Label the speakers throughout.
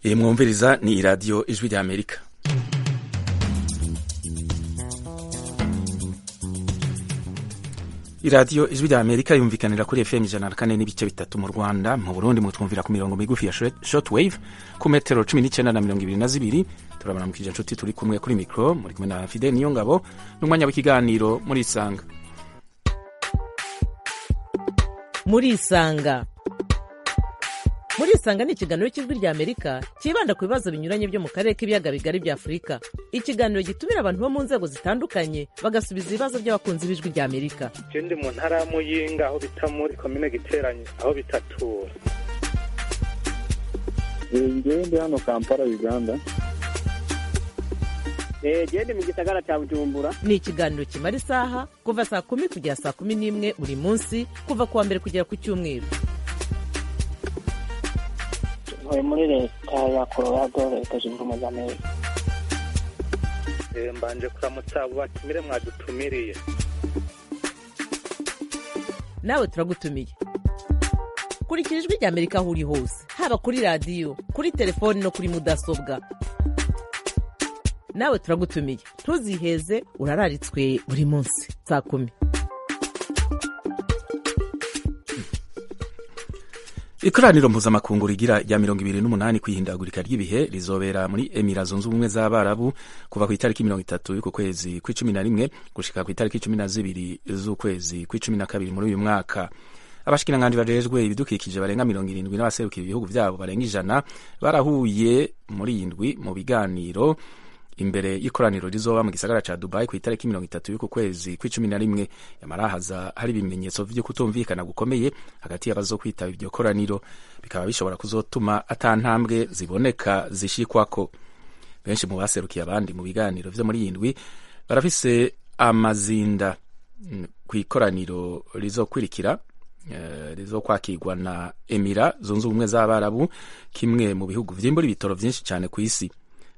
Speaker 1: iyi mwumviriza ni iradiyo ijwi ry'amerika iradiyo ijwi ry'amerika yumvikanira kuri fm ijana na kane n'ibice bitatu mu rwanda mu burundi mutwumvira ku mirongo migufi ya shotwave ku metero cumi n'icyenda na mirongo ibiri na zibiri turabaramukije inshuti turi kumwe kuri mikoro muri kumwe na fide niyo ngabo n'umwanya w'ikiganiro muri isanga
Speaker 2: muri isanga muri isanga ni ikiganiro cy'ijwi rya amerika cyibanda ku bibazo binyuranye byo mu karere k'ibiyaga bigari bya afurika ikiganiro gitumira abantu bo mu nzego zitandukanye bagasubiza ibibazo by'abakunzi b'ijwi rya amerika
Speaker 3: ndi mu ntara ya muyinga aho bita muri komine giteranye aho bitatura
Speaker 4: ndi hano kampala uganda
Speaker 5: gende mu gisagara cya bujumbura
Speaker 2: ni ikiganiro kimara isaha kuva saa kumi kugera saa kumi n'imwe buri munsi kuva ku wa mbere kugera ku cyumweru
Speaker 6: ntuye muri leta ya colorado leta zunze ubumwe za amerika
Speaker 3: mbanje kuramutsa abo batumire mwadutumiriye
Speaker 2: nawe turagutumiye kurikira ijwi rya amerika aho uri hose haba kuri radiyo kuri telefoni no kuri mudasobwa nawe turagutumiye ntuziheze urararitswe buri munsi saa kumi
Speaker 1: ikoraniro mpuzamakungu rigira rya mirongo ibiri n'umunani ku ihindagurika ry'ibihe rizobera muri emira zunze ubumwe z'abarabu kuva ku itariki mirongo itatu y'uku kwezi kw'icumi na rimwe gushika ku itariki cumi na zibiri z'ukwezi kw'icumi na kabiri muri uyu mwaka abashikiranganji bajejwe ibidukikije barenga mirongo irindwi n'abaserukira ibihugu byabo barenga ijana barahuye muri iyi ndwi mu biganiro imbere y'ikoraniro rizoba mu gisagara ca dubai ku itariki mirongo itatu y'uku kwezi kw'icumi na rimwe yamarahaza hari ibimenyetso vyo kutumvikana gukomeye hagati y'abazokwitaba iryo koraniro bikaba bishobora kuzotuma ata ntambwe ziboneka zishikwako benshi mu baserukiye abandi mu biganiro vyo muri iyi ndwi barafise amazinda ku ikoraniro rizokurikira rizo kwakirwa na emira zunze ubumwe z'abarabu kimwe mu bihugu vyimbura ibitoro vyinshi cane ku isi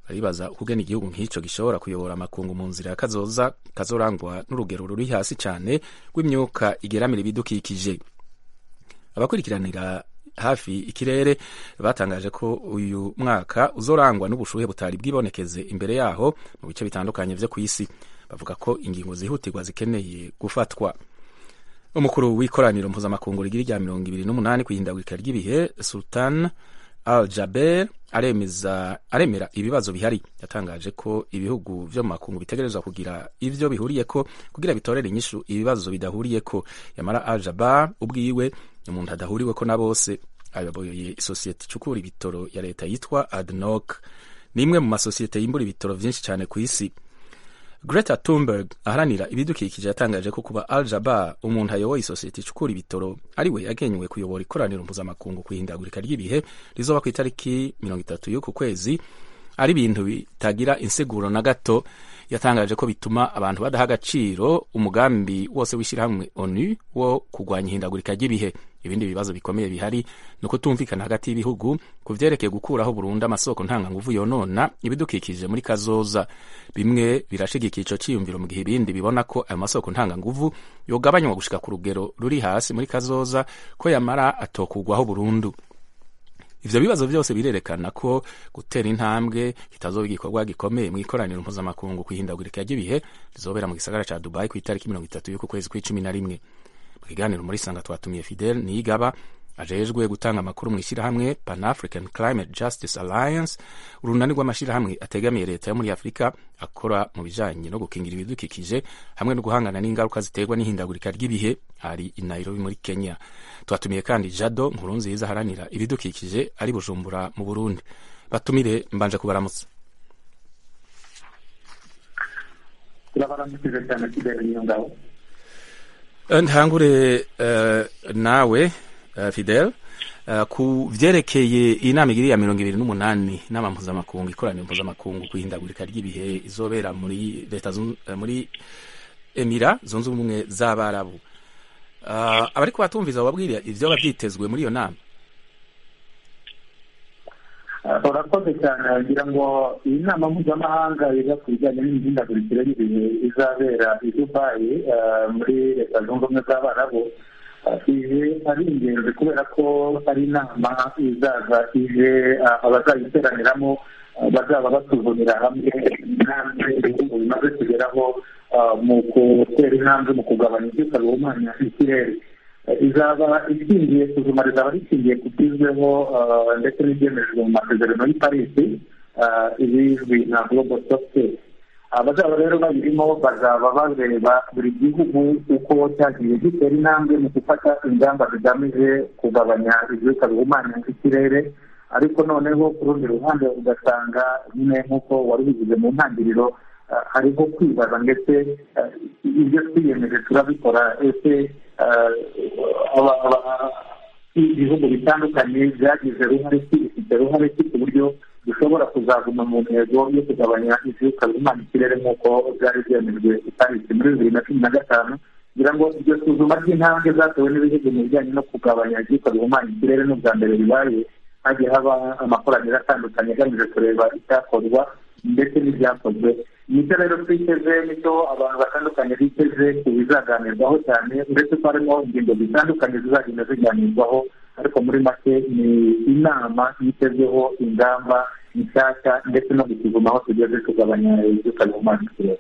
Speaker 1: baribaza ukugena igihugu nk'icyo gishobora kuyobora amakungu mu nzira kazoza kazorangwa n'urugero ruri hasi cyane rw'imyuka igeramira ibidukikije abakurikiranira hafi ikirere batangaje ko uyu mwaka uzorangwa n'ubushuhe butari bwibonekeze imbere yaho mu bice bitandukanye byo ku isi bavuga ko ingingo zihutirwa zikeneye gufatwa umukuru w'ikoraniro mpuzamakungu rigira rya mirongo ibiri n'umunani ku ihindagurika ry'ibihe sultan al jaber aremera ibibazo bihari yatangaje ko ibihugu vyo mu makungu bitegerezwa kugira ivyo bihuriyeko kugira bitorere inyishu ibibazo bidahuriyeko yamara al jaber ubwiwe umuntu adahuriweko na bose ayoboye isosiyete icukura ibitoro ya leta yitwa adnok ni imwe mu masosiyete yimbura ibitoro vyinshi cyane ku isi greta thunberg aharanira ibidukikije yatangaje ko kuba al jaba umuntu ayoboye isosiyete icukura ibitoro ariwe yagenywe kuyobora ikoraniro mpuzamakungu ku ihindagurika ry'ibihe rizoba ku itariki mirongo itatu y'uku kwezi ari ibintu bitagira insiguro na gato yatangaje ko bituma abantu badaha agaciro umugambi wose w'ishyirahamwe onu wo kurwanya ihindagurika ry'ibihe ibindi bibazo bikomeye bihari ni ukutumvikana hagati y'ibihugu ku byerekeye gukuraho burundu amasoko ntanganguvu yonona ibidukikije muri kazoza bimwe birashigikiye icyo cyiyumviro mu gihe ibindi bibona ko ayo masoko ntanganguvu yogabanywa gushika ku rugero ruri hasi muri kazoza ko yamara atokugwaho burundu ivyo bibazo vyose birerekana ko gutera intambwe kitazoba igikorwa gikomeye mu ikoraniro mpuzamakungu kwihindagurika ry'ibihe rizobera mu gisagara ca dubai ku itariki mirongo itatu y'uku kwezi kw'icumi na rimwe mu kiganiro muri sanga twatumiye fidel niyigaba ajejwe gutanga amakuru mu ishyirahamwe pan african climate justice alliance urunani rw'amashyirahamwe ategamiye leta yo muri afurika akora mu bijanye no gukingira ibidukikije hamwe no guhangana n'ingaruka ziterwa n'ihindagurika ry'ibihe ari i nairobi muri kenya twatumiye kandi jado nkuru nziza aharanira ibidukikije ari bujumbura mu burundi batumire mbanje kubaramutsa
Speaker 4: turabaramukije cyane kigali niyo ngabo
Speaker 1: ntangure nawe fidel ku byerekeye iyi nama igiri ya mirongo ibiri n'umunani inama mpuzamakungu ikoraniro mpuzamakungu ku ihindagurika ry'ibihe izobera muri leta muri emira zunze ubumwe z'abarabu abari kubatumviza bababwira ibyo byitezwe muri iyo nama
Speaker 4: urakoze cyane wagira ngo iyi nama mpuzamahanga yiga ku bijyanye n'imihindagurikire y'ibihe izabera i dubayi muri leta zunze ubumwe z'abarabu
Speaker 7: ije ari ingenzi kubera ko ari inama izaza ije ah, abazayiteraniramo ah, bazaba basuzumira hamwe intambwe ibihugu bimaze kugeraho ah, mu gutera intambwe mu kugabanya ibyuka bihumanya ikirere Eh, izaba ishingiye isuzuma rizaba rishingiye ku byizweho ah, ndetse n'ibyemejwe mu masezerano y'i parisi ah, ibizwi nka global software abazaba rero babirimo bazaba bareba buri gihugu uko cyagiye gitera intambwe mu gufata ingamba zigamije kugabanya ibyuka bihumanya ikirere ariko noneho ku rundi ruhande ugasanga nyine nk'uko wari ubivuze mu ntangiriro ah, hariho kwibaza ndetse ah, ibyo twiyemeje turabikora ese ah, aba- aba- ibihugu bitandukanye byagize ruhare ki bifite ruhare ki ku buryo dushobora kuzaguma mu ntego yo kugabanya ibyuka bihumanya ikirere nk'uko byari byemejwe itariki muri bibiri na cumi na gatanu kugira ngo iryo suzuma ry'intambwe zatewe n'ibihugu mu bijyanye no kugabanya ibyuka bihumanya ikirere n'ubwa mbere bibaye hagiye haba amakoraniro atandukanye agamije kureba icyakorwa ndetse n'ibyakozwe nicyo rero twiteze nicyo abantu batandukanye biteze ku bizaganirwaho cyane uretse ko harimo ingingo zitandukanye zizagenda ziganirwaho ariko muri make ni inama yitezweho ingamba nshyashya ndetse no gusuzuma aho tugeze tugabanya ibyuka bihumanya ikirere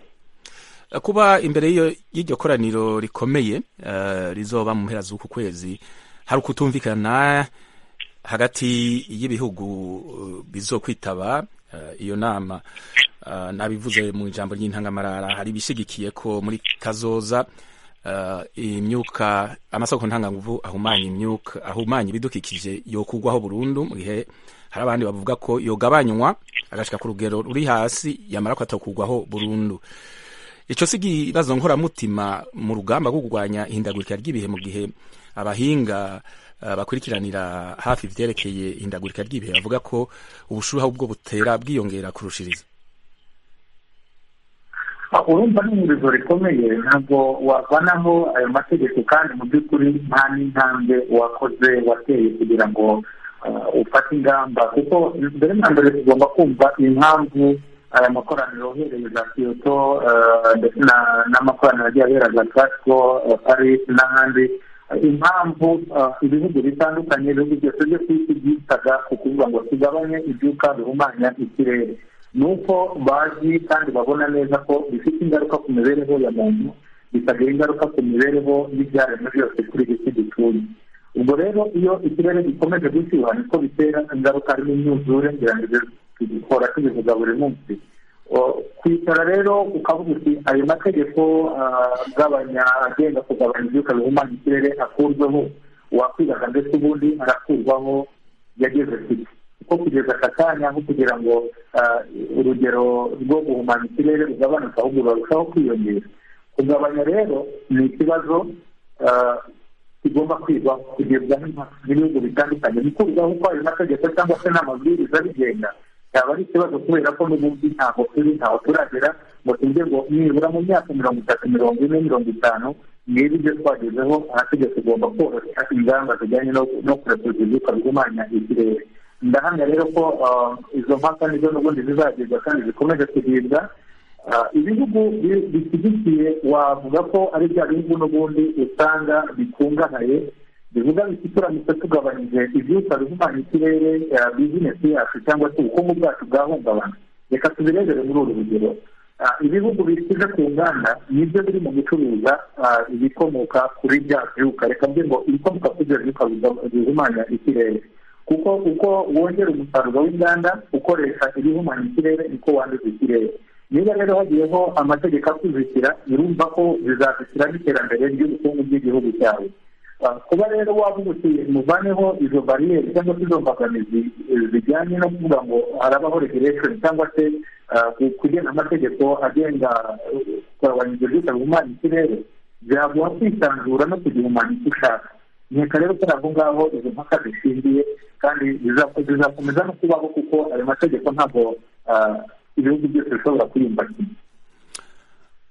Speaker 1: kuba imbere y'iyo- y'iryo koraniro rikomeye eh, rizoba mu mpera z'uku kwezi hari ukutumvikana hagati y'ibihugu eh, bizokwitaba eh, iyo nama Eh, nabivuze mu ijambo ry'intangamarara hari ibishigikiye ko muri kazoza eh, imyuka amasoko ntanganguvu ahumanya imyuka ahumanya ibidukikije yokugwaho burundu mu gihe hari abandi bavuga ko yogabanywa agashika ku rugero ruri hasi yamara kwatakugwaho burundu ico si ikibazo nkoramutima mu rugamba rwo kurwanya ihindagurika ry'ibihe mu gihe abahinga eh, bakurikiranira hafi ivyerekeye ihindagurika ry'ibihe bavuga ko ubushuha ubwo butera bwiyongera kurushiriza
Speaker 7: Ah, urumva ni ihurizo rikomeye ntabwo wavanaho ayo mategeko kandi mu by'ukuri nta n'intambwe wakoze wateye kugira ngo ah, ufate ingamba kuko mbere na mbere tugomba kumva impamvu aya makoraniro uhereye za kiyoto ah, ndetse na- n'amakoraniro agiye ahera za kasiko paris n'ahandi Ah, impamvu ah, ibihugu bitandukanye ibihugu byose byo ku isi byitaga ku kuvuga ngo tugabanye ibyuka bihumanya ikirere ni uko bazi kandi babona neza ko bifite ingaruka ku mibereho ya muntu bikagira ingaruka ku mibereho y'ibyaremwe byose kuri iyi si dutuye ubwo rero iyo ikirere gikomeje gushyuha niko bitera ingaruka harimo imyuzure ngira ngo ibyo tugikora tubivuga buri munsi O, kwicara rero ukavuga uti ayo mategeko ah, agabanya agenda kugabanya ibyuka bihumanya ikirere akurweho wakwibaza ndetse ubundi arakurwaho yageze kure kuko kugeza aka kanya nko kugira ngo ah, urugero rwo guhumanya ikirere rugabanuke ahubwo rurarushaho kwiyongera kugabanya rero ni ikibazo ah, kigomba kwigwaho kugibwa n'ibihugu bitandukanye gukurwaho uko ayo mategeko cyangwa se n'amabwiriza bigenda yaba ari ikibazo kubera ko n'ubundi ntabwo turi ntaho turagera ngo tuvuge ngo nibura mu myaka mirongo itatu mirongo ine mirongo itanu niba ibyo twagezeho amategeko agomba koroshya ingamba zijyanye no no kurekura ibyuka bihumanya ikirere ndahamya rero ko ah, izo mpaka nizo n'ubundi zizagirwa kandi zikomeje kugibwa Ah, ibihugu bi- bishyigikiye wavuga ko ari bya bihugu n'ubundi usanga bikungahaye bivuga biti turamutse tugabanyije ibyuka bihumanya ikirere ah, bizinesi yacu cyangwa se ubukungu bwacu bwahungabana reka tubirebere muri uru rugero Ah, ibihugu bishyize ku nganda nibyo biri mu gucuruza ah, ibikomoka kuri bya byuka reka mbe ngo ibikomoka kuri bya byuka biga- bihumanya ikirere kuko uko wongera umusaruro w'inganda ukoresha ibihumanya ikirere niko wanduza ikirere niba rero hagiyeho amategeko akuzitira birumva ko bizazitira n'iterambere ry'ubukungu bw'igihugu cyawe Ah, kuba rero wavuga uti muvaneho izo bariyeri cyangwa se izo mbogamizi eh, zijyanye no kuvuga ngo harabaho regulation cyangwa se ah, ku- kugena amategeko agenga eh, kugabanya ibyo byose bihumanya ikirere byaguha kwisanzura no kugihumanya icyo ushaka nkeka rero ko aho ngaho izo mpaka zishingiye kandi biza- bizakomeza no kubaho kuko ayo mategeko ntabwo ah, ibihugu byose bishobora kuyumva kimwe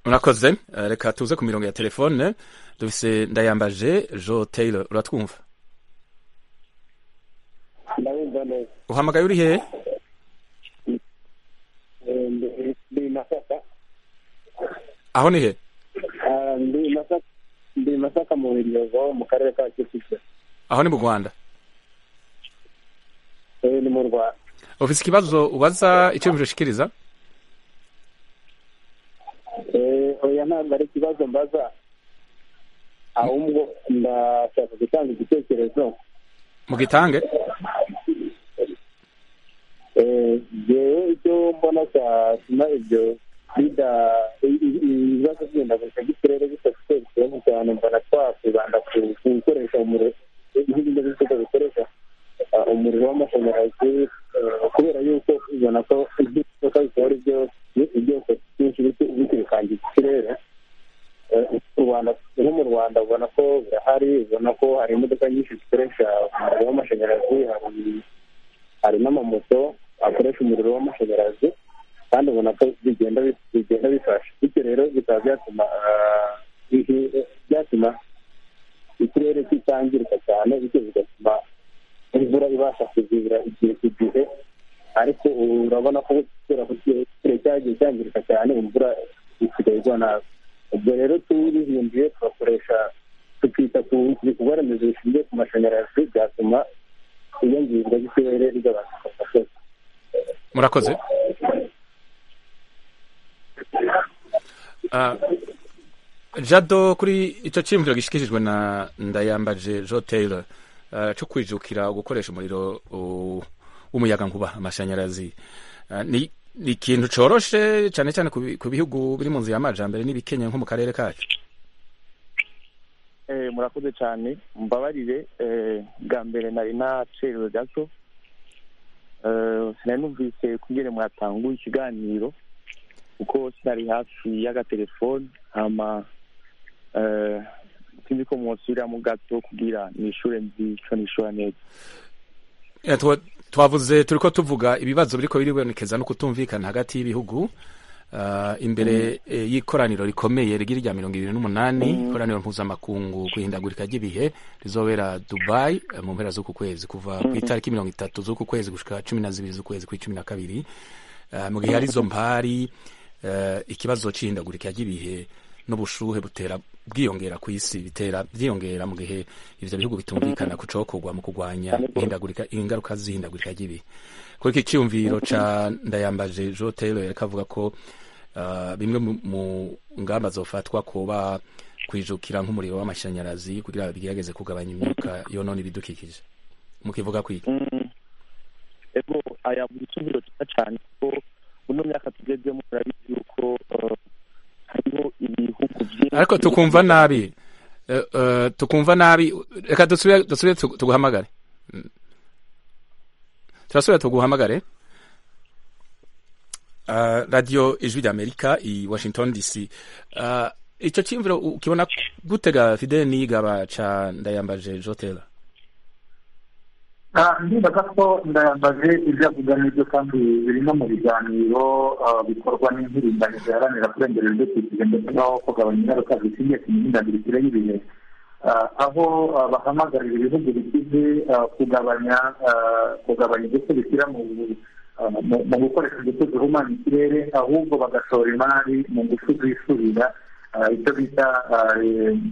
Speaker 1: murakoze Eh, reka tuze ku mirongo ya telefone dufise ndayambaje jo taylor uratwumva
Speaker 8: ndabumva neza
Speaker 1: uhamagaye uri hehe
Speaker 8: Eh, ndi- ndi masaka
Speaker 1: aho ni he
Speaker 8: Ah, ndi masaka
Speaker 9: ndi masaka mu biryogo mu karere ka kicukiro
Speaker 1: aho ni mu rwanda
Speaker 9: eee ni mu rwanda
Speaker 1: ufise ikibazo ubaza iciyumviro ushikiriza
Speaker 9: eee oya ntabwo ari ikibazo mbaza ahubwo ndashaka gutanga igitekerezo
Speaker 1: mugitange
Speaker 9: eee yewe icyo mbona cyatuma ibyo bida ibibazo by'indagurika by'ikirere bitafite ikibazo cyane mbona twakwibanda ku ku gukoresha umuriro nk'ibindi bikorwa bikoresha ah, umuriro w'amashanyarazi eh, kubera yuko ubona ko ibyoka bikora ibyo ibyoka byinshi biti- biti bikangiza ikirere Eh, u rwanda nko mu rwanda ubona ko birahari ubona ko hari imodoka nyinshi zikoresha umuriro w'amashanyarazi hari- hari n'amamoto akoresha umuriro w'amashanyarazi kandi ubona ko bigenda bi- bigenda bifasha bityo rero bikaba byatuma ah, bihi- byatuma ikirere kitangirika cyane bityo bigatuma imvura ibasha kuzibira igihe ku gihe ariko urabona ko kubera ko ikirere cyagiye cyangirika cyane imvura isigaye igwa nabi ubwo rero tubihinduye tugakoresha tukita ku bikorwa remezo bishingiye ku mashanyarazi byatuma iyangirwa ry'ikirere rigabanuka ku gasozi
Speaker 1: murakoze Ah, jado kuri icyo cyiyumviro gishikirijwe na ndayambaje jo taylor ah, cyo kwijukira gukoresha umuriro uh, w'umuyaga nkuba amashanyarazi Ah, ni ni ikintu coroshe cyane cyane ku bi- ku bihugu biri mu nzu y'amajambere n'ibikenye nko mu karere kacu
Speaker 10: Eh, murakoze cyane mbabarire eh, bwa mbere nari nacerewe gato Eh, sinari numvise kungene mwatanguye ikiganiro kuko sinari hafi y'agatelefoni hama eh, sinzi ko mwosubiramo gato kugira nishure nzi ico nishura neza
Speaker 1: Eh, twa- twavuze turi ko tuvuga ibibazo biriko biribonekeza no kutumvikana hagati y'ibihugu Ah, imbere eh, y'ikoraniro rikomeye rigira irya mirongo ibiri n'umunani ikoraniro mpuzamakungu ku ihindagurika ry'ibihe rizobera dubai eh, mu mpera z'uku kwezi kuva ku itariki mirongo itatu z'uku kwezi gushika cumi na zibiri z'ukwezi kw'icumi na kabiri Ah, mu gihe hari izo mpari eh, ikibazo c'ihindagurika ry'ibihe n'ubushuhe butera bwiyongera ku isi bitera byiyongera mu gihe ivyo bihugu bitumvikana ku cokorwa mu kurwanya ihindagurika ingaruka z'ihindagurika ry'ibihe kuri iki cyiyumviro ca ndayambaje jo taylor yariko avuga ko ah, bimwe mu- mu ngamba zofatwa kuba kwijukira nk'umuriro w'amashanyarazi kugira bigerageze kugabanya imyuka yonona ibidukikije mukivuga kwiki
Speaker 10: ego aya mu gisumbiro cyiza cyane ko muno myaka tugezemo murabizi yuko eh, hariho ibihugu byinshi
Speaker 1: ariko tukumva nabi Eh, eh, tukumva nabi reka dusubire dusubire tugu- tuguhamagare Mm. turasubira tuguhamagare Ah, radio ijwi ry'amerika i washington dc Ah, ico cyimviro ukibona gutega fide nigaba ca ndayambaje jotela
Speaker 7: Ah, ndibaza ko ndayambaje ibyo avuga n'ibyo kandi biri no mu biganiro ah, bikorwa n'impirimbanyi ziharanira kurengera ibidukikije ndetse n'aho kugabanya ingaruka zishingiye ku mihindagurikire y'ibihe Ah, aho ah, bahamagarira ibihugu bikize ah, kugabanya ah, kugabanya ingufu bishyira mu ah, mu- mu gukoresha ingufu zihumanya ikirere ahubwo bagashora imari mu ngufu zisubira ah, icyo bita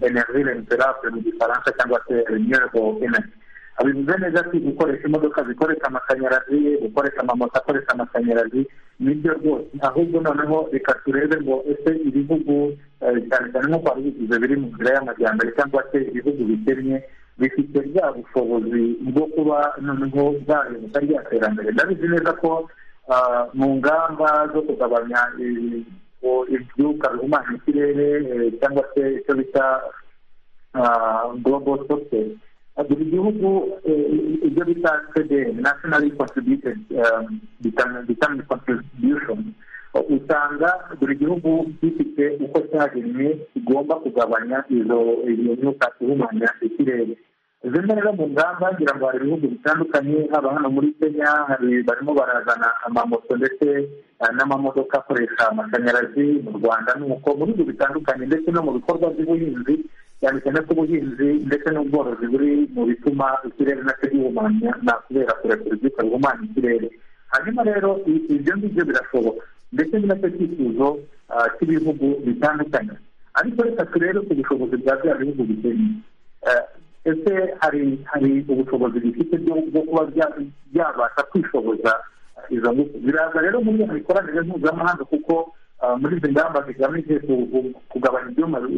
Speaker 7: energie renouvelable mu gifaransa cyangwa se renewable energy bivuze neza ko gukoresha imodoka zikoresha amashanyarazi gukoresha amamoto akoresha amashanyarazi nibyo rwose ahubwo noneho reka turebe ngo ese ibihugu eh, cyane cyane nk'uko wabigize biri mu nzira y'amajyambere cyangwa se ibihugu bikennye bifite bwa bushobozi bwo kuba noneho bwayoboka rya terambere ndabizi neza ko ah, mu ngamba zo kugabanya eh, ibyuka bihumanya ikirere eh, cyangwa se icyo bita ah, global sources buri gihugu eh, ibyo bita cdn nationally contributed um, determin- determined contribution usanga buri gihugu gifite uko cyagenwe kigomba kugabanya izo iyo myuka ihumanya ikirere zimwe rero mu ngamba ngira ngo hari ibihugu bitandukanye haba hano muri kenya hari barimo barazana amamoto ndetse eh, n'amamodoka akoresha amashanyarazi mu rwanda nuko mu bihugu bitandukanye ndetse no mu bikorwa by'ubuhinzi cyane cyane ko ubuhinzi ndetse n'ubworozi buri mu bituma ikirere nacyo gihumanya na kubera kurekura ibyuka bihumanya ikirere hanyuma rero i- ibyo ngibyo birashoboka ndetse ni nacyo cyifuzo ah, cy'ibihugu bitandukanye ariko reka turebe ku bushobozi bwa bya bihugu bikennye ese hari hari ubushobozi bifite bwo kuba byabasha kwishoboza izo ngufu biraza rero muri iyo mikoranire mpuzamahanga kuko muri izi ngamba zigamije kugabanya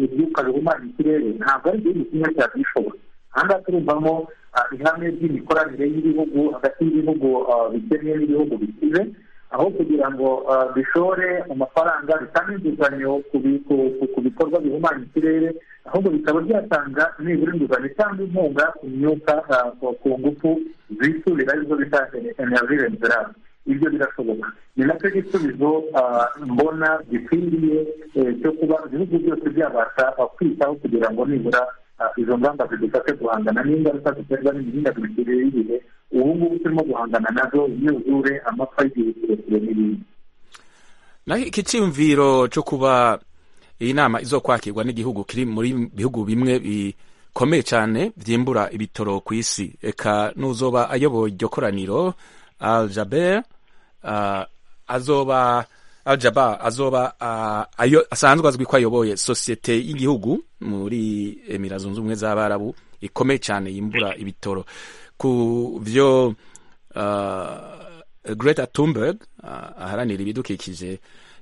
Speaker 7: ibyuka bihumanya ikirere ntabwo ari igihugu kimwe cyabyishoboye ahangaha turumvamo ihame ry'imikoranire y'ibihugu hagati y'ibihugu bikennye n'ibihugu bikize aho kugira ngo bishore amafaranga bitange inguzanyo ku bikorwa bihumanya ikirere ahubwo bikaba byatanga nibura inguzanyo cyangwa inkunga ku myuka ku ngufu zisurira arizo bita energy renderable ibyo birashoboka ni nacyo gisubizo mbona gikwiriye cyo kuba ibihugu byose byabasha kwitaho kugira ngo nibura izo ngamba zidufashe guhangana n'ingaruka ziterwa n'imihindagurikire y'ibihe ubu ngubu turimo guhangana nazo imyuzure amapfa y'igihe kirekire n'ibindi
Speaker 1: naho iki cyiyumviro cyo kuba iyi nama izo kwakirwa n'igihugu kiri muri bihugu bimwe bikomeye cyane byimbura ibitoro ku isi reka n'uzoba ayoboye iryo koraniro aljaber azoba aljaba azoba asanzwe azwi ko ayoboye sosiyete y'igihugu muri emira zunze ubumwe z'abarabu ikomeye cyane yimbura ibitoro ku byo greta tumberg aharanira ibidukikije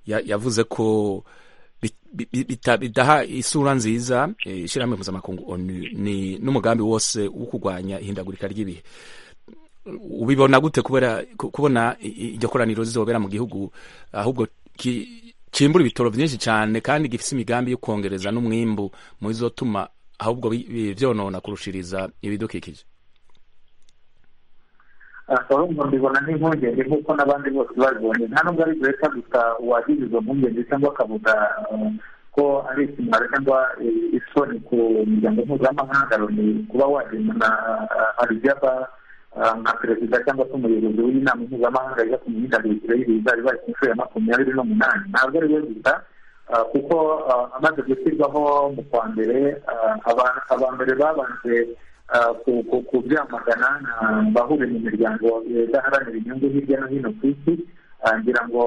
Speaker 1: yavuze ko bidaha isura nziza ishyirahamwe mpuzamakungu ni n'umugambi wose wo kurwanya ihindagurika ry'ibihe ubibona gute kubona iryo koraniro rizobera mu gihugu ahubwo kimbura ibitoro byinshi cyane kandi gifite imigambi yo kongereza n'umwimbu mu izotuma ahubwo byonona kurushiriza ibidukikije
Speaker 7: urumva mbibona nk'impungenge nk'uko n'abandi bose babibonye nta nubwo ari leta gusa wagize izo mpungenge cyangwa akavuga ko ari ikimwaro cyangwa isoni ku muryango mpuzamahanga ni kuba wagendana arijaba nka perezida cyangwa se umuyobozi w'inama mpuzamahanga yiga ku mihindagurikire y'ibihe izaba ibaye ku nshuro ya makumyabiri n'umunani ntabwo ari we gusa kuko amaze gushyirwaho mu kwa mbere abambere babanje kubyamagana bahuri mu miryango idaharanira inyungu hirya no hino ku isi ngira ngo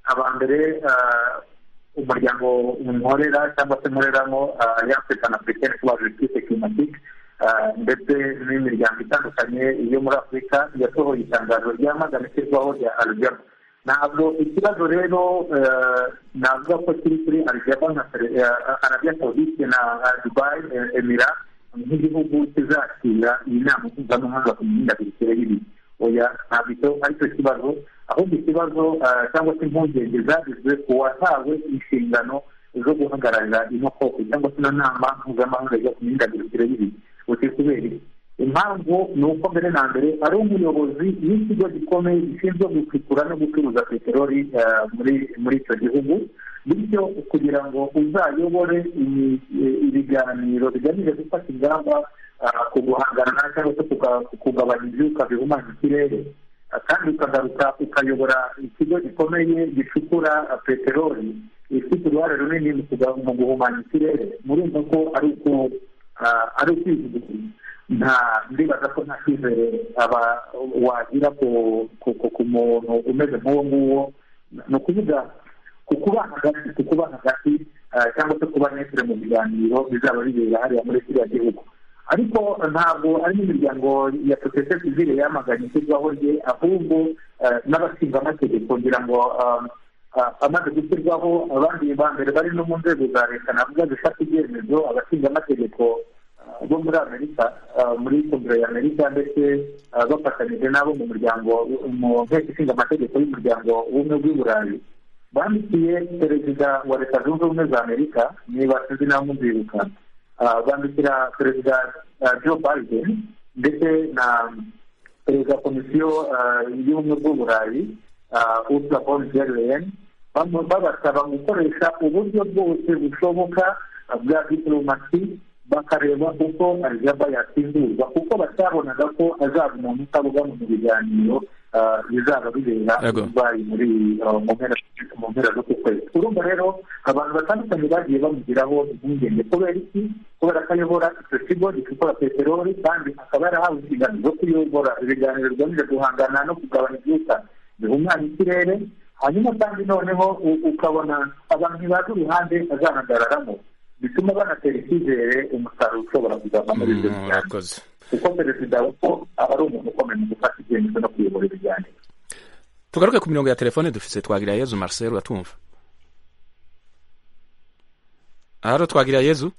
Speaker 7: abambere umuryango nkorera cyangwa se nkoreramo yafurikani afurikani kuba justice climatique ndetse n'imiryango itandukanye yo muri afurika yasohoye itangazo ryamagana ishyirwaho rya arijaba ntabwo ikibazo rero navuga ko kiri kuri arijaba nka arabiya sawudite na dubayi emira nk'igihugu kizakira iyi nama mpuzamahanga ku mihindagurikire y'ibihe oya ntabwo aricyo kibazo ahubwo ikibazo cyangwa se impungenge zagizwe ku watawe inshingano zo guhagararira ino koko cyangwa se ino nama mpuzamahanga yo ku mihindagurikire y'ibihe uti kubera iki impamvu ni uko mbere na mbere ari umuyobozi w'ikigo gikomeye gishinzwe gucukura no gucuruza peteroli muri icyo gihugu bityo kugira ngo uzayobore ibiganiro bigamije gufata ingamba ku guhangana cyangwa se kugabanya ibyuka bihumanya ikirere kandi ukagaruka ukayobora ikigo gikomeye gicukura peteroli ifite uruhare runini mu guhumanya ikirere murumva ko ari uko ari ukwivugira nta ndibaza ko nta cyizere aba wagira ku muntu umeze nk'uwo nguwo ni ukuvuga ku kuba hagati ku kuba hagati cyangwa se kuba netire mu biganiro bizaba bibera hariya muri kiriya gihugu ariko ntabwo ari n'imiryango ya sosiyete sivile yamaganye ishyirwaho rye ahubwo n'abashinga amategeko kugira ngo amaze gushyirwaho abandi ba mbere bari no mu nzego za leta navuga zifata ibyemezo abashinzamategeko bo muri amerika muri kongere ya amerika ndetse bafatanyije n'abo mu muryango mu nteko ishinga amategeko y'umuryango w'ubumwe bw'iburayi bandikiye perezida wa leta zunze ubumwe za amerika niba sinzi nawe muzibuka bandikira perezida joe biden ndetse na perezida komisiyo y'ubumwe bw'uburayi ursula von der leyen babasaba gukoresha uburyo bwose bushoboka bwa diplomasi bakareba uko arijaba yasimburwa kuko batabonaga ko azaba umuntu utabogamwe mu biganiro bizaba bibera dubayi muri mu mpera z'uku kwezi urumva rero abantu batandukanye bagiye bamugiraho impungenge kubera iki kubera ko ayobora icyo kigo gicukura peteroli kandi akaba yarahawe inshingano zo kuyobora ibiganiro bigamije guhangana no kugabanya ibyuka bihumanya ikirere
Speaker 4: hanyuma kandi noneho u- ukabona abantu ntibazi uruhande azahagararamo bituma banatera icyizere umusaruro ushobora kuzava muri ibyo biganiro
Speaker 1: murakoze
Speaker 4: kuko perezida kuko aba ari umuntu ukomeye mu gufata ibyemezo no kuyobora ibiganiro
Speaker 1: tugaruke ku mirongo ya telefone dufite twagira yezu marcel uratumva haro twagira yezu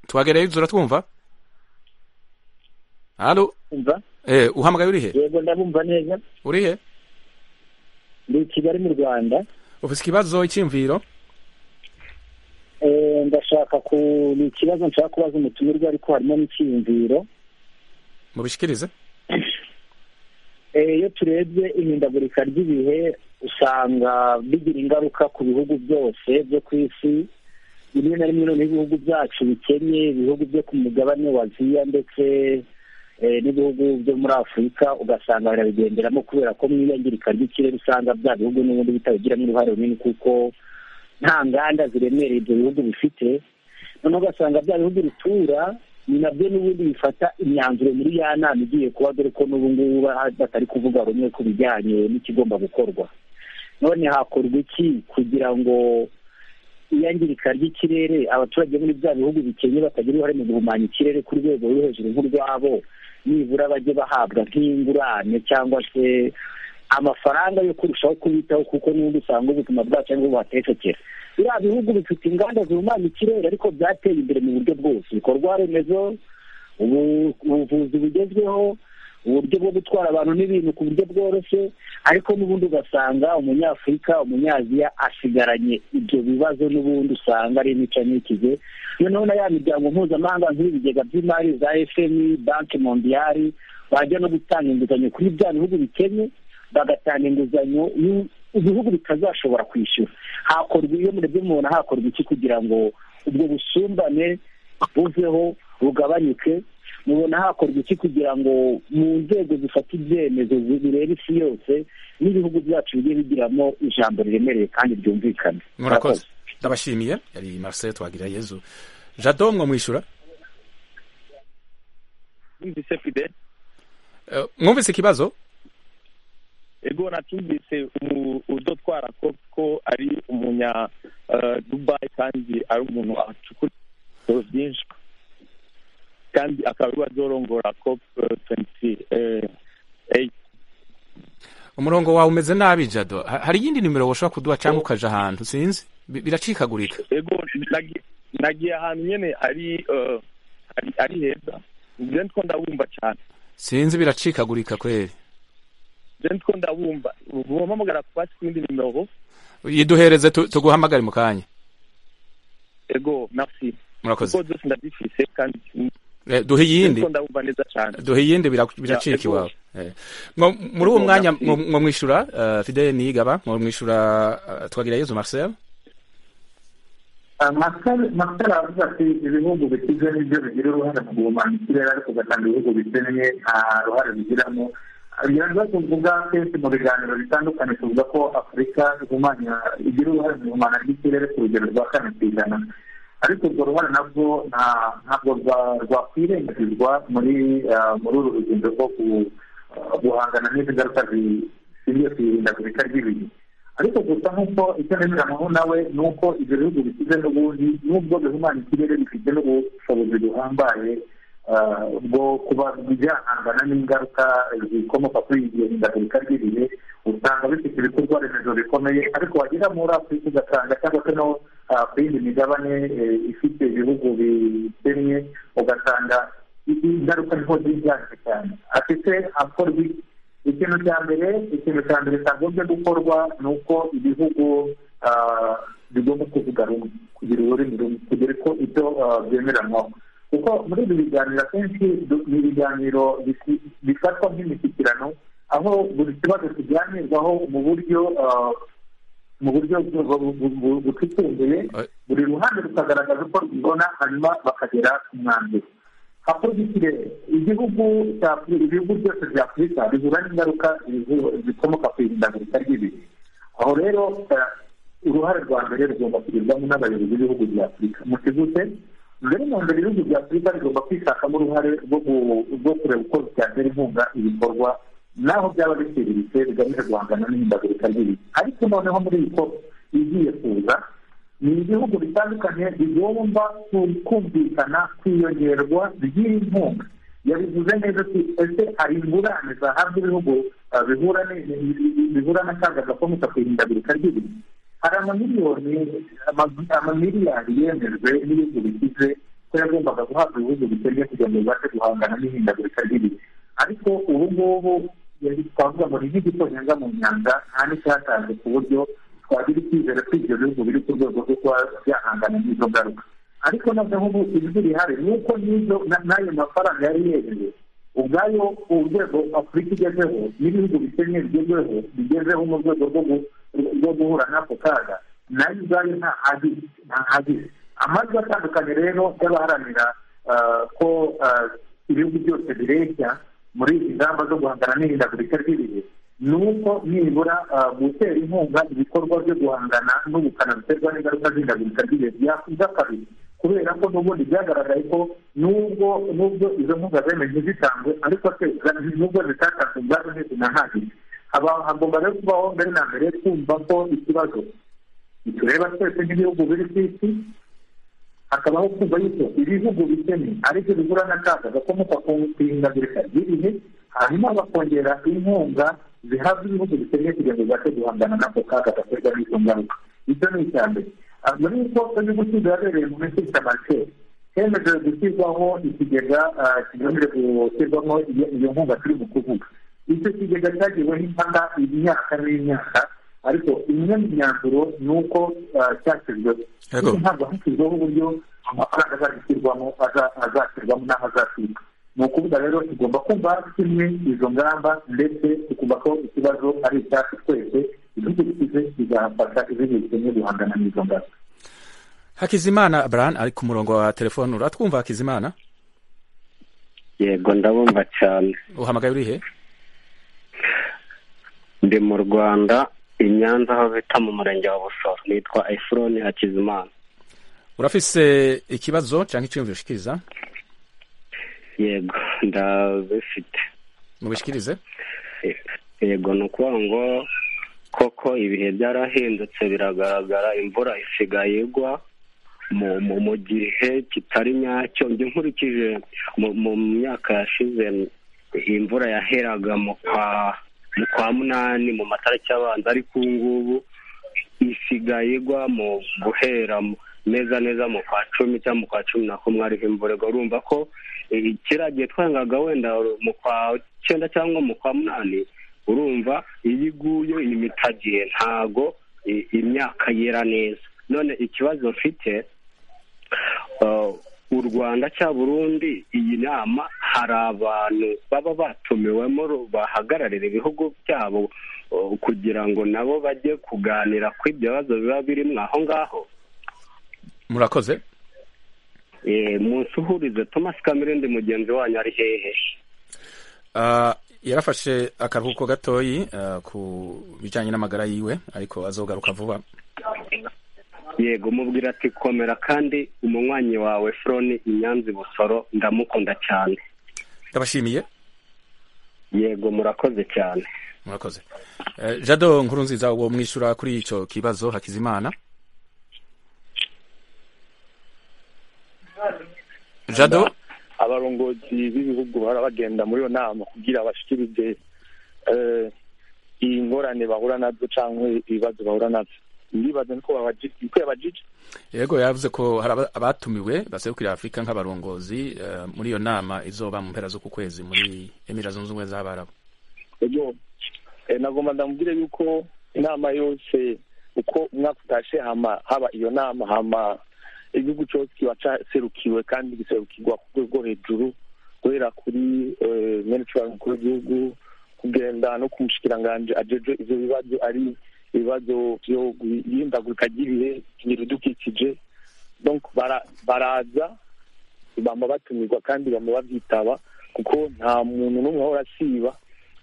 Speaker 1: twagira yezu uratwumva haro
Speaker 7: umva
Speaker 1: eh uhamagaye uri he
Speaker 7: yego ndabumva neza
Speaker 1: uri he
Speaker 7: ndi i kigali mu rwanda
Speaker 1: ufite ikibazo icyimviro
Speaker 7: Eh, ndashaka ku ni ikibazo nshaka kubaza umutumirwa ariko harimo n'icyiyumviro
Speaker 1: mubishikirize
Speaker 7: Eh, iyo turebye ihindagurika ry'ibihe usanga bigira ingaruka ku bihugu byose byo ku isi rimwe na rimwe noneho ibihugu byacu bikennye ibihugu byo ku mugabane wa aziya ndetse eh, n'ibihugu byo muri afurika ugasanga birabigenderamo kubera ko mu iyangirika ry'ikirere usanga bya bihugu n'ubundi bitabigiramo uruhare runini kuko nta nganda ziremereye ibyo bihugu bifite noneho ugasanga bya bihugu bitura ni nabyo n'ubundi bifata imyanzuro muri ya nama igiye kuba dore ko n'ubu ngubu ba- batari kuvuga rumwe ku bijyanye n'ikigomba gukorwa none hakorwa iki kugira ngo iyangirika ry'ikirere abaturage muri bya bihugu bikennye batagira uruhare mu guhumanya ikirere ku rwego ruri hejuru nk'urwabo nibura bajye bahabwa nk'ingurane cyangwa se amafaranga yo kurushaho kubitaho kuko n'ubundi usanga ubuzima bwacu ari bwo buhatekekera biriya bihugu bifite inganda zihumanya ikirere ariko byateye imbere mu buryo bwose ibikorwa remezo ubu- ubuvuzi bugezweho uburyo bwo gutwara abantu n'ibintu ku buryo bworoshye ariko n'ubundi ugasanga umunyafurika umunyaziya asigaranye ibyo bibazo n'ubundi usanga ari imica n'ikize noneho na ya miryango mpuzamahanga nk'ibigega by'imari za fmi banki mondiyari bajya no gutanga inguzanyo kuri bya bihugu bikennye bagatanga inguzanyo y'u- ibihugu bitazashobora kwishyura hakorwa iyo murebye mubona hakorwa iki kugira ngo ubwo busumbane buveho bugabanyuke mubona hakorwa iki kugira ngo mu nzego zifata ibyemezo zi- bireba isi yose n'ibihugu byacu bigiye bigiramo ijambo riremereye kandi ryumvikana
Speaker 1: murakoze ndabashimiye yari marcel twagira yezu jado mwamwishyura
Speaker 11: numvise fide
Speaker 1: Eh, mwumvise ikibazo
Speaker 11: ego natumvise umu- udotwara ko ko ari umunya eh, dubai kandi ari umuntu acukura ibitabo byinshi kandi akaba ariwe azorongora cop tuwenti eyiti
Speaker 1: umurongo wawe umeze nabi jado Ha- hari iyindi nimero washobora kuduha cyangwa ukaja ahantu sinzi Bi- biracikagurika
Speaker 11: ego nagi- nagiye ahantu nyine ari eh, ari- ari heza nje nitwo ndabumva cyane
Speaker 1: sinzi biracikagurika kweli
Speaker 11: nje nitwo ndabumva muhamagara ku basi ku yindi nimero
Speaker 1: yiduhereze tu- tuguhamagare mu kanya
Speaker 11: ego merci kuko
Speaker 1: murakoze
Speaker 11: zose ndazifise kandi
Speaker 1: Eh, duhe iyindi
Speaker 11: nitwo ndabumva neza cyane
Speaker 1: duhe iyindi biraku- biracika
Speaker 11: ego.
Speaker 1: iwawe Eh. Mwo- muri uwo
Speaker 11: Ego,
Speaker 1: mwanya
Speaker 11: merci.
Speaker 1: mwo- mwo mwishyura eh, fidele niyigaba mwo mwishyura eh, twagira yezu marcel
Speaker 4: amasara avuga ati ibihugu bikize nibyo bigira uruhare mu guhumanya ikirere ariko ugasanga ibihugu bikennye nta ruhare bigiramo biraza kuvuga kenshi mu biganiro bitandukanye tuvuga ko afurika ihumanya igira uruhare mu ihumana ry'ikirere ku rugero rwa kane ku ijana ariko urwo ruhare nabwo nta- ntabwo rwa- rwakwirengagizwa muri ah, muri uru rugendo rwo ku- ah, guhangana n'ingaruka zishingiye ku ihindagurika ry'ibihe ariko gusa nk'uko icyo nemera naho nawe ni uko ibyo bihugu bishyize n'ubundi n'ubwo bihumanya ikirere bifite n'ubushobozi buhambaye ah, bwo kuba byahangana n'ingaruka zikomoka kuri iryo hindagurika ry'ibihe usanga bifite ibikorwa remezo bikomeye ariko wagera muri afurika ugasanga cyangwa se no ah, ku yindi migabane eh, ifite ibihugu bikennye ugasanga i- ingaruka niho ziganje cyane afite akorwa iki? ikintu cya mbere ikintu cya mbere cyagombye gukorwa ni uko ibihugu ah, bigomba kuvuga rumwe kugira ururimi rumwe kugira ko ibyo ah, byemeranwaho kuko muri ibi biganiro akenshi du- ni ibiganiro bisi- bifatwa nk'imishyikirano aho buri kibazo kiganirwaho mu buryo ah, mu buryo bu- bu- bu- bu- butituzuye
Speaker 1: Eh.
Speaker 4: buri ruhande rukagaragaza uko rubibona hanyuma bakagera ku mwanzuro hakorwa ikirere igihugu cya Afri- ibihugu byose bya afurika bihura n'ingaruka zivu- zikomoka ku ihindagurika ry'ibihe aho rero eh, uruhare rwa mbere rugomba kugirwamo n'abayobozi b'ibihugu bya afurika mutigute rero mu mbere ibihugu bya afurika bigomba kwishakamo uruhare rwo gu- rwo kureba uko byatera inkunga ibikorwa naho byaba biciriritse bigamije guhangana n'ihindagurika ry'ibihe ariko noneho muri iyi ko igiye kuza ni ibihugu bitandukanye bigomba kumvikana kwiyongerwa ry'inkunga yabivuze neza ko ese hari ingurane zahabwa ibihugu bihura n'akaga gakomoka ku ihindagurika ry'ibihe hari amamiliyoni amamiliyari yemejwe n'ibihugu bikize ko yagombaga guhabwa ibihugu bikennye kugira ngo bibashe guhangana n'ihindagurika ry'ibihe ariko ubu ngubu twavuga ngo ni nk'igitonyanza mu nyanja nta n'icyatanze ku buryo twagira icyizere ko ibyo bihugu biri ku rwego rwo kuba byahangana n'izo ngaruka ariko noneho ubu ijwi rihari ni uko n'izo n'ayo mafaranga yari yemewe ubwayo urwego afurika igezeho n'ibihugu bikennye bigezweho bigezeho mu rwego rwo guhura n'ako kaga nayo ubwayo ntahagire amajwi atandukanye rero y'abaharanira ko ibihugu byose bireshya muri izi ngamba zo guhangana n'ihindagurika ry'ibihe ni uko nibura gutera inkunga ibikorwa byo guhangana n'ubukana buterwa n'ingaruka z'ihindagurika ry'ibihe byakuza kabiri kubera ko n'ubundi byagaragaye ko nubwo nubwo izo nkunga zemeje zitangwe ariko nubwo zitatanzwe ubwazo ntizinahagije hagomba rero kubaho mbere na mbere kumva ko ikibazo bitureba twese nk'ibihugu biri ku isi hakabaho kumva yuko ibihugu bikennye aribyo bigura n'akaga gakomoka ku ihindagurika ry'ibihe hanyuma bakongera inkunga zihabwa ibihugu bikennye kugira ngo bibashe guhangana n'ako kaga gaterwa n'izo ngaruka ibyo ni icya mbere muri uko inyuguti zabereye mu minsi itamace hemeje gushyirwaho ikigega kigamije gushyirwamo iyo nkunga turi mu kuvuga icyo kigega cyagiweho impaka imyaka n'imyaka ariko imwe mu myanzuro ni uko cyashyizweho ntabwo hashyizweho uburyo amafaranga azashyirwamo azashyirwamo n'aho azashyirwa ni ukuvuga rero tugomba kumva kimwe izo ngamba ndetse tukumva ko ikibazo ari icyacu twese ibihugu bikize bizafasha ibihugu bikennye guhangana n'izo ngamba
Speaker 1: hakizimana brian ari ku murongo wa telefone uratwumva hakizimana
Speaker 12: yego ndabumva cyane
Speaker 1: uhamagaye urihe
Speaker 12: ndi mu rwanda i nyanza aho bita mu murenge wa busoro nitwa efuroni hakizimana
Speaker 1: urafise ikibazo cyangwa icyiyumviro ushikiriza
Speaker 12: yego ndabifite
Speaker 1: mubishikirize
Speaker 12: yego ni ukuvuga ngo koko ibihe byarahindutse biragaragara imvura isigaye igwa mu gihe kitari nyacyo njye nkurikije mu myaka yashize imvura yaheraga mu kwa mu kwa munani mu matariki abanza ariko ubu ngubu isigaye igwa mu guhera neza neza mu kwa cumi cyangwa mu kwa cumi na kumwe ariho imvura igwa urumva ko kiriya twangaga wenda mu kwa cyenda cyangwa mu kwa munani urumva iyo iguye imitagiye ntago imyaka yera neza none ikibazo mfite u rwanda cya burundi iyi nama hari abantu baba batumiwemo bahagararira ibihugu byabo kugira ngo nabo bajye kuganira ku ibyo bibazo biba birimo aho ngaho
Speaker 1: murakoze
Speaker 12: munsi uhurize thomas kamere ndi mugenzi wanyu ari hehe
Speaker 1: yarafashe akaruhuko gatoyi ku bijyanye n'amagara yiwe ariko azogaruka vuba
Speaker 12: yego mubwira ati komera kandi umunywanyi wawe furoni inyanzi busoro ndamukunda cyane
Speaker 1: ndabashimiye
Speaker 12: yego murakoze cyane
Speaker 1: murakoze jado nkuru nziza uwo mwishyura kuri icyo kibazo hakizimana jado
Speaker 7: abarongozi b'ibihugu barabagenda muri iyo nama kugira bashyikirize iyi ngorane bahura nazo cyangwa ibibazo bahura nabyo ndibaza ko yabajije
Speaker 1: yego yavuze ko hari abatumiwe baserukira afurika nk'abarongozi muri iyo nama izoba mu mpera z'uku kwezi muri emira zunze ubumwe z'abarabu
Speaker 7: yego nagomba ndamubwire yuko inama yose uko umwaka utashe haba iyo nama hama igihugu cyose kiba cyaserukiwe kandi giserukirwa ku rwego hejuru guhera kuri minisitiri mukuru w'igihugu kugenda no ku mushikiranganji ajeje ibyo bibazo ari ibibazo byo guhindagurika ry'ibihe ibidukikije baraza bama batumirwa kandi bama babyitaba kuko nta muntu n'umwe ahora asiba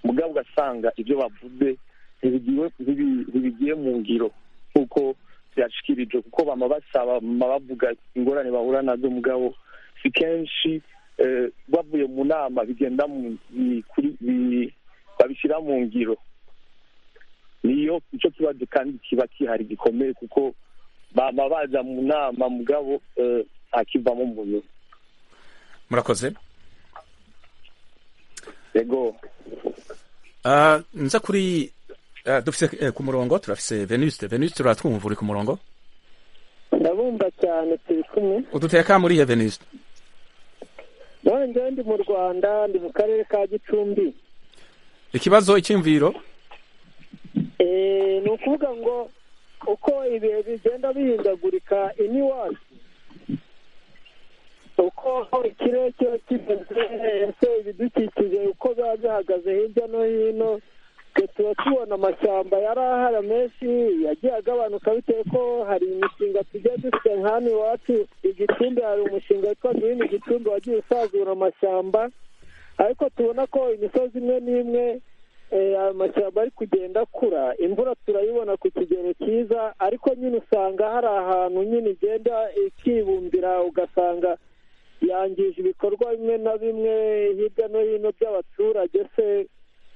Speaker 7: mugabo ugasanga ibyo bavuze ntibigiye mu ngiro kuko byashyikirijwe kuko bama basaba bama bavuga ingorane bahura nazo mugabo si kenshi bavuye mu nama bigenda babishyira mu ngiro niyo icyo kibazo kandi kiba kihari gikomeye kuko baba baza mu nama mugabo eh, akivamo mu biro
Speaker 1: murakoze
Speaker 7: yego
Speaker 1: Ah, nza kuri ah, dufise eh, ku murongo turafise venuste venuste uratwumva uri ku murongo
Speaker 6: ndabumva cyane turi kumwe
Speaker 1: uduteye ka muri iyo venuste
Speaker 6: none njyewe ndi mu rwanda ndi mu karere ka gicumbi
Speaker 1: ikibazo icyumviro
Speaker 6: Eh, ni ukuvuga ngo uko ibihe bigenda bihindagurika iniwacu uko ikirere kiba kimeze ese ibidukikije uko biba bihagaze hirya no hino twe tuba tubona amashyamba yari ahari menshi yagiye agabanuka bitewe ko hari imishinga tugiye dufite nk'hano iwacu igicumbi hari umushinga witwa girini igicumbi wagiye usazura amashyamba ariko tubona ko imisozi imwe n'imwe eh, ayo mashyamba ari kugenda akura imvura turayibona ku kigero cyiza ariko nyine usanga hari ahantu nyine igenda ikibumbira ugasanga yangije ibikorwa bimwe na bimwe hirya no hino by'abaturage se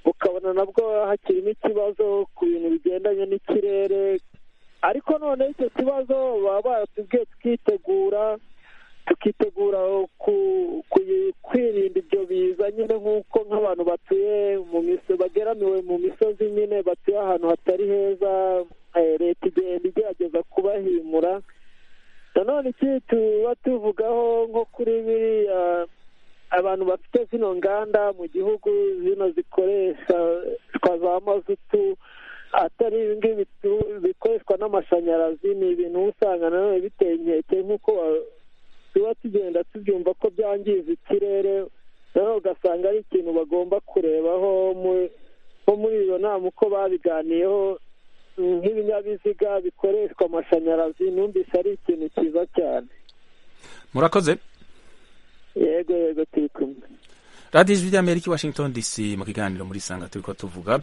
Speaker 6: ukabona nabwo hakirimo ikibazo ku bintu bigendanye n'ikirere ariko noneho icyo kibazo baba baratubwiye tukitegura tukitegura ku- ku- kwirinda ibyo biza nyine nk'uko nk'abantu batuye mu miso- bageramiwe mu misozi nyine batuye ahantu hatari heza eh, leta igenda igerageza kubahimura nanone ikindi tuba tuvugaho nko kuri biriya abantu bafite zino nganda mu gihugu zino zikoresha twa za mazutu atari ibi ngibi bitu- bikoreshwa n'amashanyarazi ni ibintu uba usanga nanone biteye inkeke nk'uko wa- tuba tugenda tubyumva ko byangiza ikirere nawe ugasanga ari ikintu bagomba kurebaho mu- nko muri iyo nama uko babiganiyeho mm, nk'ibinyabiziga bikoreshwa amashanyarazi numvise ari ikintu cyiza cyane
Speaker 1: murakoze
Speaker 6: yego yego turi kumwe
Speaker 1: radiyo ijwi ry'amerika i washington dc mu kiganiro muri sanga turi ko tuvuga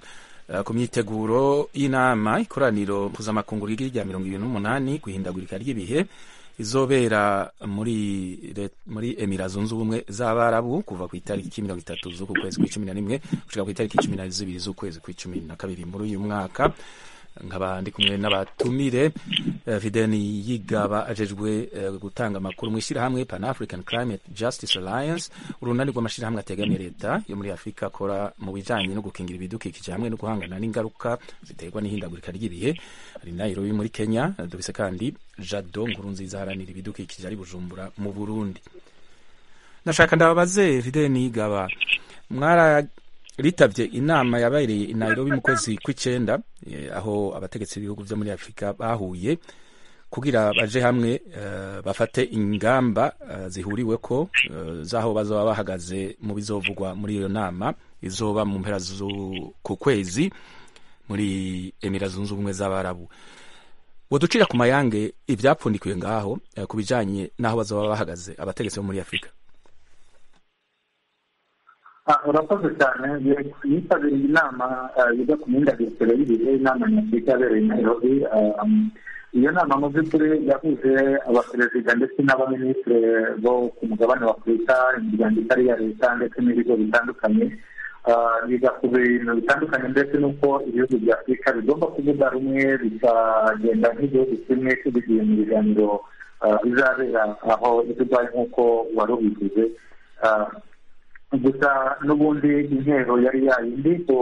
Speaker 1: eh, ku myiteguro y'inama ikoraniro mpuzamakungu rigira rya mirongo irindwi n'umunani guhindagurika ry'ibihe izobera muri re- muri emira zunze ubumwe z'abarabu kuva ku itariki mirongo itatu z'uku kwezi kw'icumi na rimwe gushika ku itariki cumi na zibiri z'ukwezi kw'icumi na kabiri muri uyu mwaka nkaba ndi kumwe n'abatumire eh, videni yigaba ajejwe eh, gutanga amakuru mu ishyirahamwe pan african climate justice alliance urunani rw'amashyirahamwe ategamiye leta yo muri afurika akora mu bijanye no gukingira ibidukikije hamwe no guhangana n'ingaruka ziterwa n'ihindagurika ry'ibihe ari nairobi muri kenya eh, dufise kandi jado nkuru nziza haranira ibidukikije ari bujumbura mu burundi ndashaka ndababaze videni yigaba mwara ritabye inama yabereye i Nairobi mu kwezi kw'icyenda eh, aho abategetsi b'ibihugu byo muri Afurika bahuye kugira baje hamwe eh, bafate ingamba eh, zihuriwe ko eh, z'aho bazaba bahagaze mu bizovugwa muri iyo nama izoba mu mpera zu- ku kwezi muri Emira Zunze Ubumwe z'Abarabu woducira ku mayange ibyapfundikiwe ngaho eh, ku bijanye n'aho bazaba bahagaze abategetsi bo muri Afurika
Speaker 4: Ah, urakoze cyane Yego, yitabiriye inama ah, yiga ku mihindagurikire y'ibihe inama nyafurika yabereye i nairobi ah, um, iyo nama mu by'ukuri yahuje abaperezida ndetse n'abaminisitiri bo ku mugabane wa afurika imiryango itari iya leta ndetse n'ibigo bitandukanye Ah, biga ku bintu bitandukanye ndetse n'uko ibihugu bya afurika bigomba kuvuga rumwe bikagenda nk'igihugu kimwe tubigiye mu biganiro ah, bizabera aho i dubayi nk'uko wari ubivuze Ah, gusa n'ubundi intero yari yayindi ku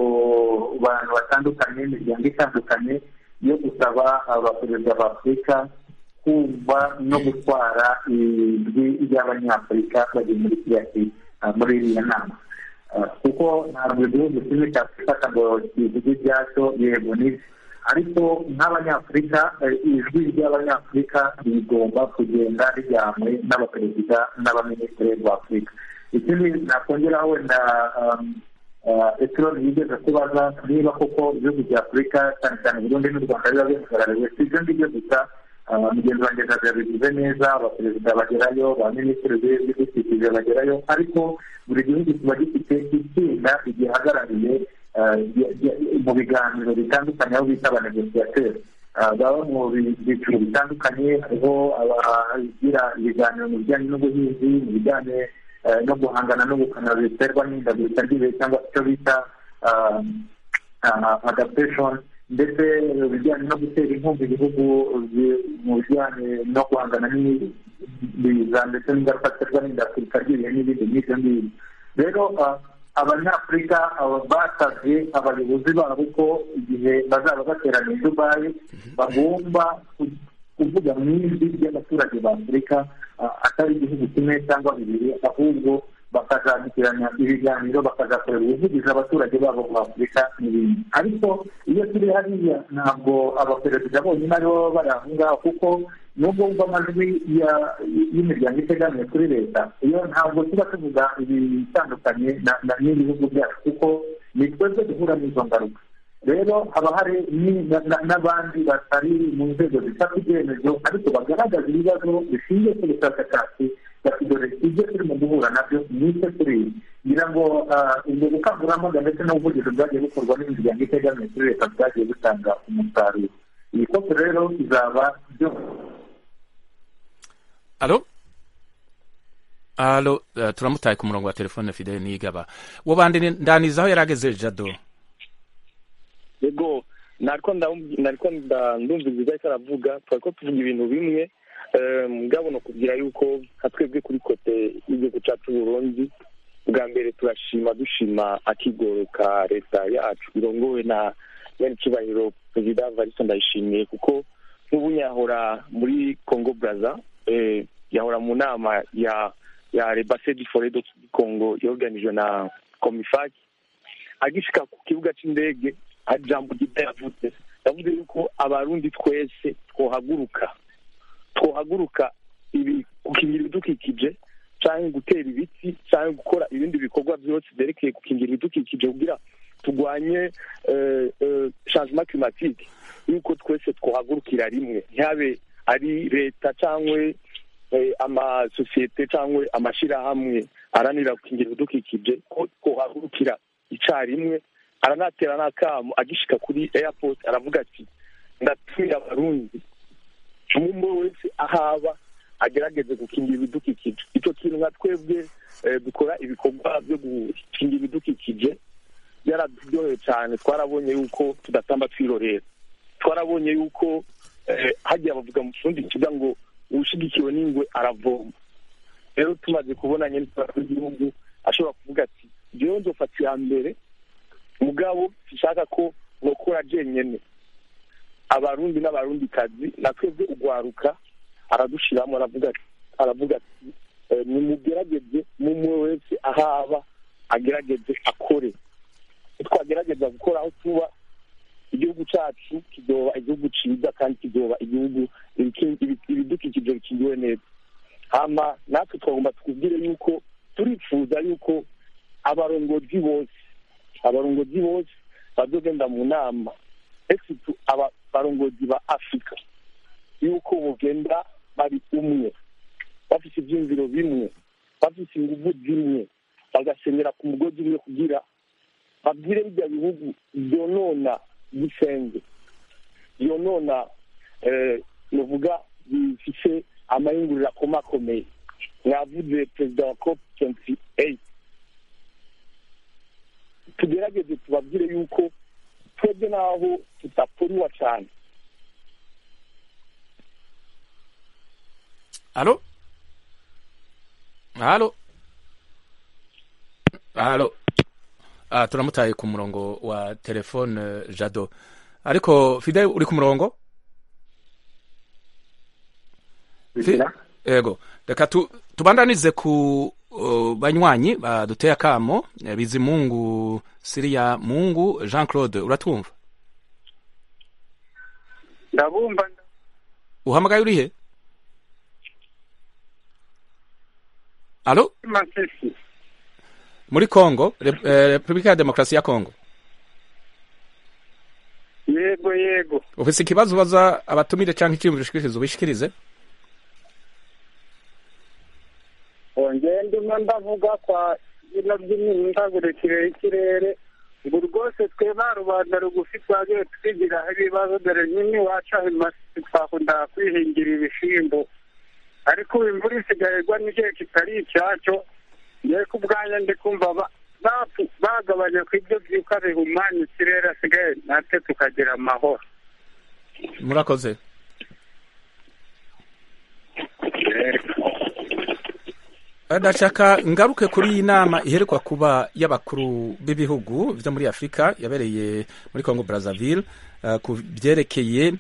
Speaker 4: bantu batandukanye imiryango itandukanye yo gusaba abaperezida ba afurika kumva no gutwara ijwi ry'abanyafurika bari muri kiriya ki- ah, muri iriya nama Ah, kuko ntabwo igihugu kimwe cyafata ngo kivuge ibyacyo yego n'ibyo ariko nk'abanyafurika eh, ijwi ry'abanyafurika rigomba kugenda rijyanywe n'abaperezida n'abaminisitiri b'afurika ikindi nakongeraho wenda um, ah, etironi yigeze kubaza niba koko ibihugu bya afurika cyane cyane burundi n'u rwanda biba bihagarariwe si ibyo ngibyo gusa ah, mugenzi wanjye ntabwo yabivuze neza abaperezida bagerayo ba minisitiri b'ibidukikije bagerayo ariko buri gihugu kiba gifite itsinda rigihagarariye ah, rya- rya- mu biganiro bitandukanye aho bita abanegosiyateri Ah, baba mu bi- byiciro bitandukanye hariho abagira ibiganiro mu bijyanye n'ubuhinzi mu bijyanye eh, no guhangana no gukana biterwa n'ihindagurika ry'ibihe cyangwa icyo bita adaptation ndetse ibijyanye no gutera inkunga ibihugu mu bijyanye no guhangana n'ibiza ndetse n'ingaruka ziterwa n'indafurika ry'ibihe n'ibindi nk'ibyo ngibyo rero abanyafurika basabye abayobozi babo ko igihe bazaba bateraniye i dubayi bagomba kuvuga mu ijwi ry'abaturage ba afurika atari igihugu kimwe cyangwa bibiri ahubwo bakazagirana ibiganiro bakazakorera ubuvugizi abaturage babo ba afurika n'ibindi ariko iyo turi hariya ntabwo abaperezida bonyine aribo baba bari aho ngaho kuko nubwo wumva amajwi y'imiryango itegamiye kuri leta iyo ntabwo tuba tuvuga ibitandukanye n'ibihugu byacu kuko ni twebwe duhura n'izo ngaruka rero haba hari n'abandi batari mu nzego zifata ibyemezo ariko bagaragaza ibibazo bishingiye ku bushakashatsi bakidore ibyo turimo guhura nabyo ni icyo turiye ngira ngo ubwo bukangurambaga ndetse n'ubuvugizi bwagiye bukorwa n'imiryango itegamiye kuri leta bwagiye butanga umusaruro iyi kopi rero izaba byose
Speaker 1: alo alo turamutaye ku murongo wa telefone fide nigaba uwo bandanizaho yari ageze jado
Speaker 7: yego nariko ndumviriza icyo aravuga twari ko tuvuga ibintu bimwe mugabo ni ukubwira yuko nka twebwe kuri kote y'igihugu cyacu burundu bwa mbere turashima dushima akigoroka leta yacu irongowe na nyar'icyubahiro perezida varisa ndayishimiye kuko nk'ubu yahora muri congo baraza yahora mu nama ya ya rebasedi foredo congo yoganijwe na komifaki agishika ku kibuga cy'indege jambo gito yavuze yavuze yuko abarundi twese twohaguruka twohaguruka gukingira ibidukikije cyangwa gutera ibiti cyangwa gukora ibindi bikorwa byose byerekeye gukingira ibidukikije kugira turwanye changement climatique yuko twese twohagurukira rimwe ntihabe ari leta cyangwa amasosiyete cyangwa amashyirahamwe aranira gukingira ibidukikije ko twohagurukira icyarimwe aranatera n'akamu agishika kuri airport aravuga ati ndatumira abarundi umwe wese ahaba agerageze gukingira ibidukikije icyo kintu nka twebwe dukora ibikorwa byo gukingira ibidukikije byaraturyoheye cyane twarabonye yuko tudatamba twirorera twarabonye yuko hagiye abavuga mu kirundi kivuga ngo uwushyigikiwe n'ingwe aravoma rero tumaze kubona nyine w'igihugu ashobora kuvuga ati njyewe nzofata iya mbere mugabo dushaka ko nokora jenyine abarundi n'abarundi kazi na twebwe ugwaruka aradushiramo aravuga aravuga ati nimugerageze mumwe wese ahaba agerageze akore twagerageza gukora aho tuba igihugu cyacu kizoba igihugu cyiza kandi kizoba igihugu ibidukikije bikingiwe neza hama natwe twagomba twubwire yuko turifuza yuko abarongozi bose abarongozi bose bazogenda mu nama exitu abarongozi ba afurika yuko bugenda bari umwe bafite ibyumviro bimwe bafite ingufu zimwe bagasenyera ku mugozi umwe kugira babwire bijya bihugu byonona gisenge byonona bivuga bifite amayungurura akomakomeye mwavuze perezida wa cop tuwenti eyiti tugerageze tubabwire yuko twebwe n'aho tudapfuriwa cyane
Speaker 1: alo alo alo ah turamutaye ku murongo wa telefone jado ariko fide uri ku murongo yego reka tubandanize ku banywanyi baduteye akamo bizimungu siriya mungu jean claude uratwumva
Speaker 13: ndabumva
Speaker 1: uhamagaye urihe alo
Speaker 13: masisi
Speaker 1: muri kongo repubulika ya demokarasi ya kongo
Speaker 13: yego yego
Speaker 1: ufite ikibazo ubaza abatumire cyangwa icyiyumviro ushikiriza ubishikirize
Speaker 13: ongera ndimo ndavuga kwa bino by'imihindagurikire y'ikirere ngo rwose tweba rubanda rugufi twagiye twigiraho ibibazo dore nyine iwacu aho imasisi twakunda kwihingira ibishyimbo ariko ubu imvura isigaye igwa n'igihe kitari icyacyo yewe ku bwanjye ndi kumva bagabanya ku ibyo byuka bihumanya ikirere asigaye natwe tukagira amahoro
Speaker 1: murakoze ndashaka ngaruke kuri iyi nama iherekwa kuba y'abakuru b'ibihugu byo muri afurika yabereye muri congo brazzaville eh, ku byerekeye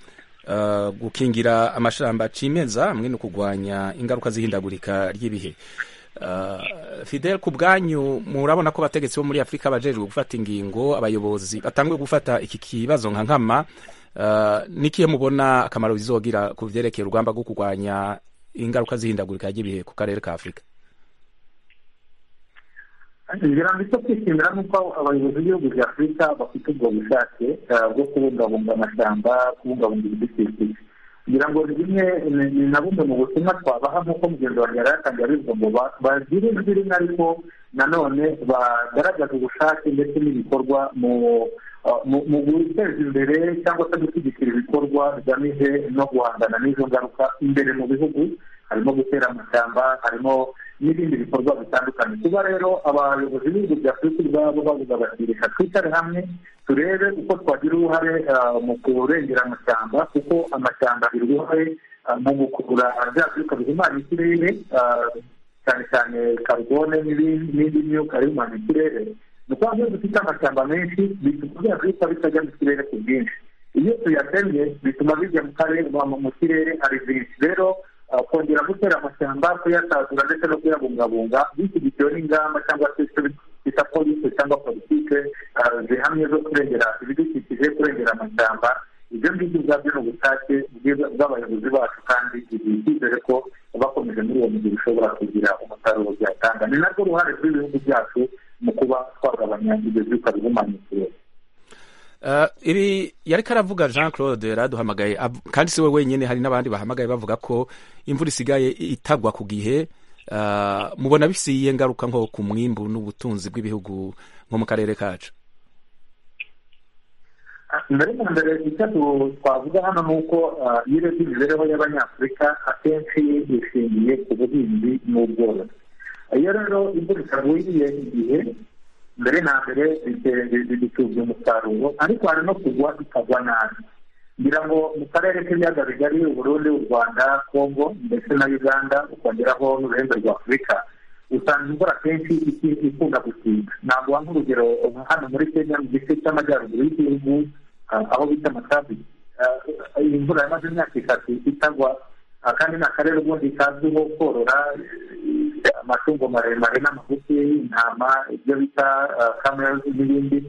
Speaker 1: eh, gukingira amashamba cimeza hamwe no kurwanya ingaruka z'ihindagurika ry'ibihe Eh, fidel ku bwanyu murabona ko bategetsi bo muri afurika bajejwe gufata ingingo abayobozi batanguye gufata iki kibazo nka nkama eh, nikihe mubona akamaro bizogira ku byerekeye urugamba rwo kurwanya ingaruka z'ihindagurika ry'ibihe ku karere ka afurika
Speaker 4: ngira ngo icyo kwishimira ni uko abayobozi b'ibihugu bya afurika bafite ubwo bushake eh, bwo kubungabunga amashyamba kubungabunga ibidukikije kugira ngo bimwe ni- ni na bumwe mu butumwa twabaha nk'uko mugenzi wanjye yari yatangiye abivuga ngo ba- bagire ijwi rimwe ariko nanone bagaragaza ubushake ndetse n'ibikorwa mu uh, mu- mu guteza imbere cyangwa se gushyigikira ibikorwa bigamije no guhangana n'izo ngaruka imbere mu bihugu harimo gutera amashyamba harimo n'ibindi bikorwa bitandukanye kuba rero abayobozi b'ibihugu bya afurika ubwabo bavuga bati reka twicare hamwe turebe uko twagira uruhare ah, mu kurengera amashyamba kuko amashyamba agira uruhare ah, mu gukurura bya byuka bihumanya ikirere ah, cyane cyane karubone n'ibindi n'indi myuka ihumanya ikirere ni ukuvuga ngo iyo dufite amashyamba menshi bituma bya byuka bitajya mu kirere ku bwinshi iyo tuyatemye bituma bijya mu karere mu- mu kirere ari byinshi rero ah, kongera gutera amashyamba kuyatazura ndetse no kuyabungabunga bishyigikiwe n'ingamba cyangwa se icyo bita polisi cyangwa politike ah, zihamye zo kurengera ibidukikije kurengera amashyamba ibyo ngibyo ubwabyo ni ubushake bwiza- bw'abayobozi bacu kandi ibi icyizere ko bakomeje muri uwo mujyi bishobora kugira umusaruro byatanga ni narwo ruhare rw'ibihugu byacu mu kuba twagabanya ibyo byuka bihumanya ikirere
Speaker 1: Uh, ibi yari karavuga Jean Claude yaraduhamagaye ab- kandi si we wenyine hari n'abandi bahamagaye bavuga ko imvura isigaye itagwa ku gihe uh, mubona bifise iyihe ngaruka nko ku mwimbu n'ubutunzi bw'ibihugu nko mu karere kacu
Speaker 4: mbere na mbere icyo tu- twavuga hano ni uko ah, iyo urebye imibereho y'abanyafurika akenshi ishingiye ku buhinzi n'ubworozi iyo rero imvura itagwiriye igihe mbere na mbere bite- bi- bi- bitubya umusaruro ariko hari no kugwa ikagwa nabi ngira ngo mu karere k'ibiyaga bigari uburundi u rwanda kongo ndetse na uganda ukongeraho n'uruhembe rwa afurika usanga imvura akenshi iki- ikunda gutinda ntabwo wanga urugero nka hano muri kenya mu gice cy'amajyaruguru y'igihugu ah, aho bita matabi imvura yamaze imyaka itatu itagwa ah, kandi ni akarere ubundi kazwiho korora eh, amatungo maremare n'amagufi intama ibyo bita kamerazi n'ibindi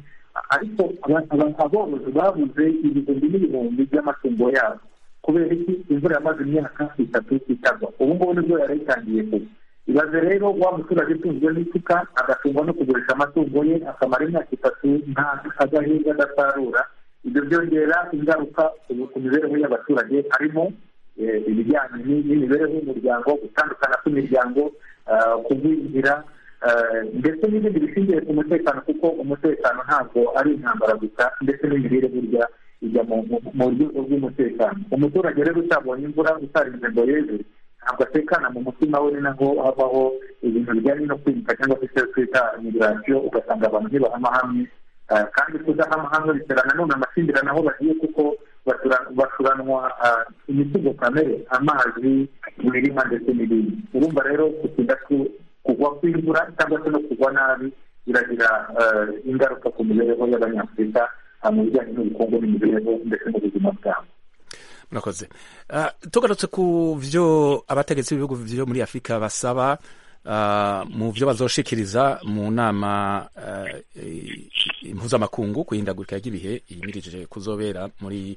Speaker 4: ariko aba- aba- aborozi babuze ibihumbi n'ibihumbi by'amatungo yabo kubera iki imvura yamaze imyaka itatu itagwa ubu ngubu nibwo yari itangiye kuba ibaze rero wa muturage utunzwe n'isuka agatungwa no kugurisha amatungo ye akamara imyaka itatu nta adahinga adasarura ibyo byongera ingaruka ku- ku mibereho y'abaturage harimo eh, ibijyanye ni- n'imibereho y'umuryango gutandukana kw'imiryango ah, kugwingira ah, ndetse n'ibindi bishingiye ku mutekano kuko umutekano ntabwo ari intambara gusa ndetse n'imirire burya ijya mu mu- mu rwego rw'umutekano umuturage rero utabonye imvura utarinze ngo yeze ntabwo atekana mu mutima we ni naho habaho ibintu bijyanye no kwimuka cyangwa se icyo twita migirasiyo ugasanga abantu ntibahama hamwe Ah, kandi kudahama hamwe bitera nanone amakimbirane aho bagiye kuko batura- bacuranwa ah, imitungo kamere amazi imirima ndetse n'ibindi urumva rero gutinda ku- kugwa kw'imvura cyangwa se no kugwa nabi biragira ah, ingaruka ku mibereho y'abanyafurika ah, mu bijyanye n'ubukungu n'imibereho ndetse n'ubuzima bwabo
Speaker 1: murakoze uh, tugarutse ku byo abategetsi b'ibihugu byo muri afurika basaba uh, mu byo bazoshikiriza mu nama uh, impuzamakungu ku ihindagurika ry'ibihe yimirije kuzobera muri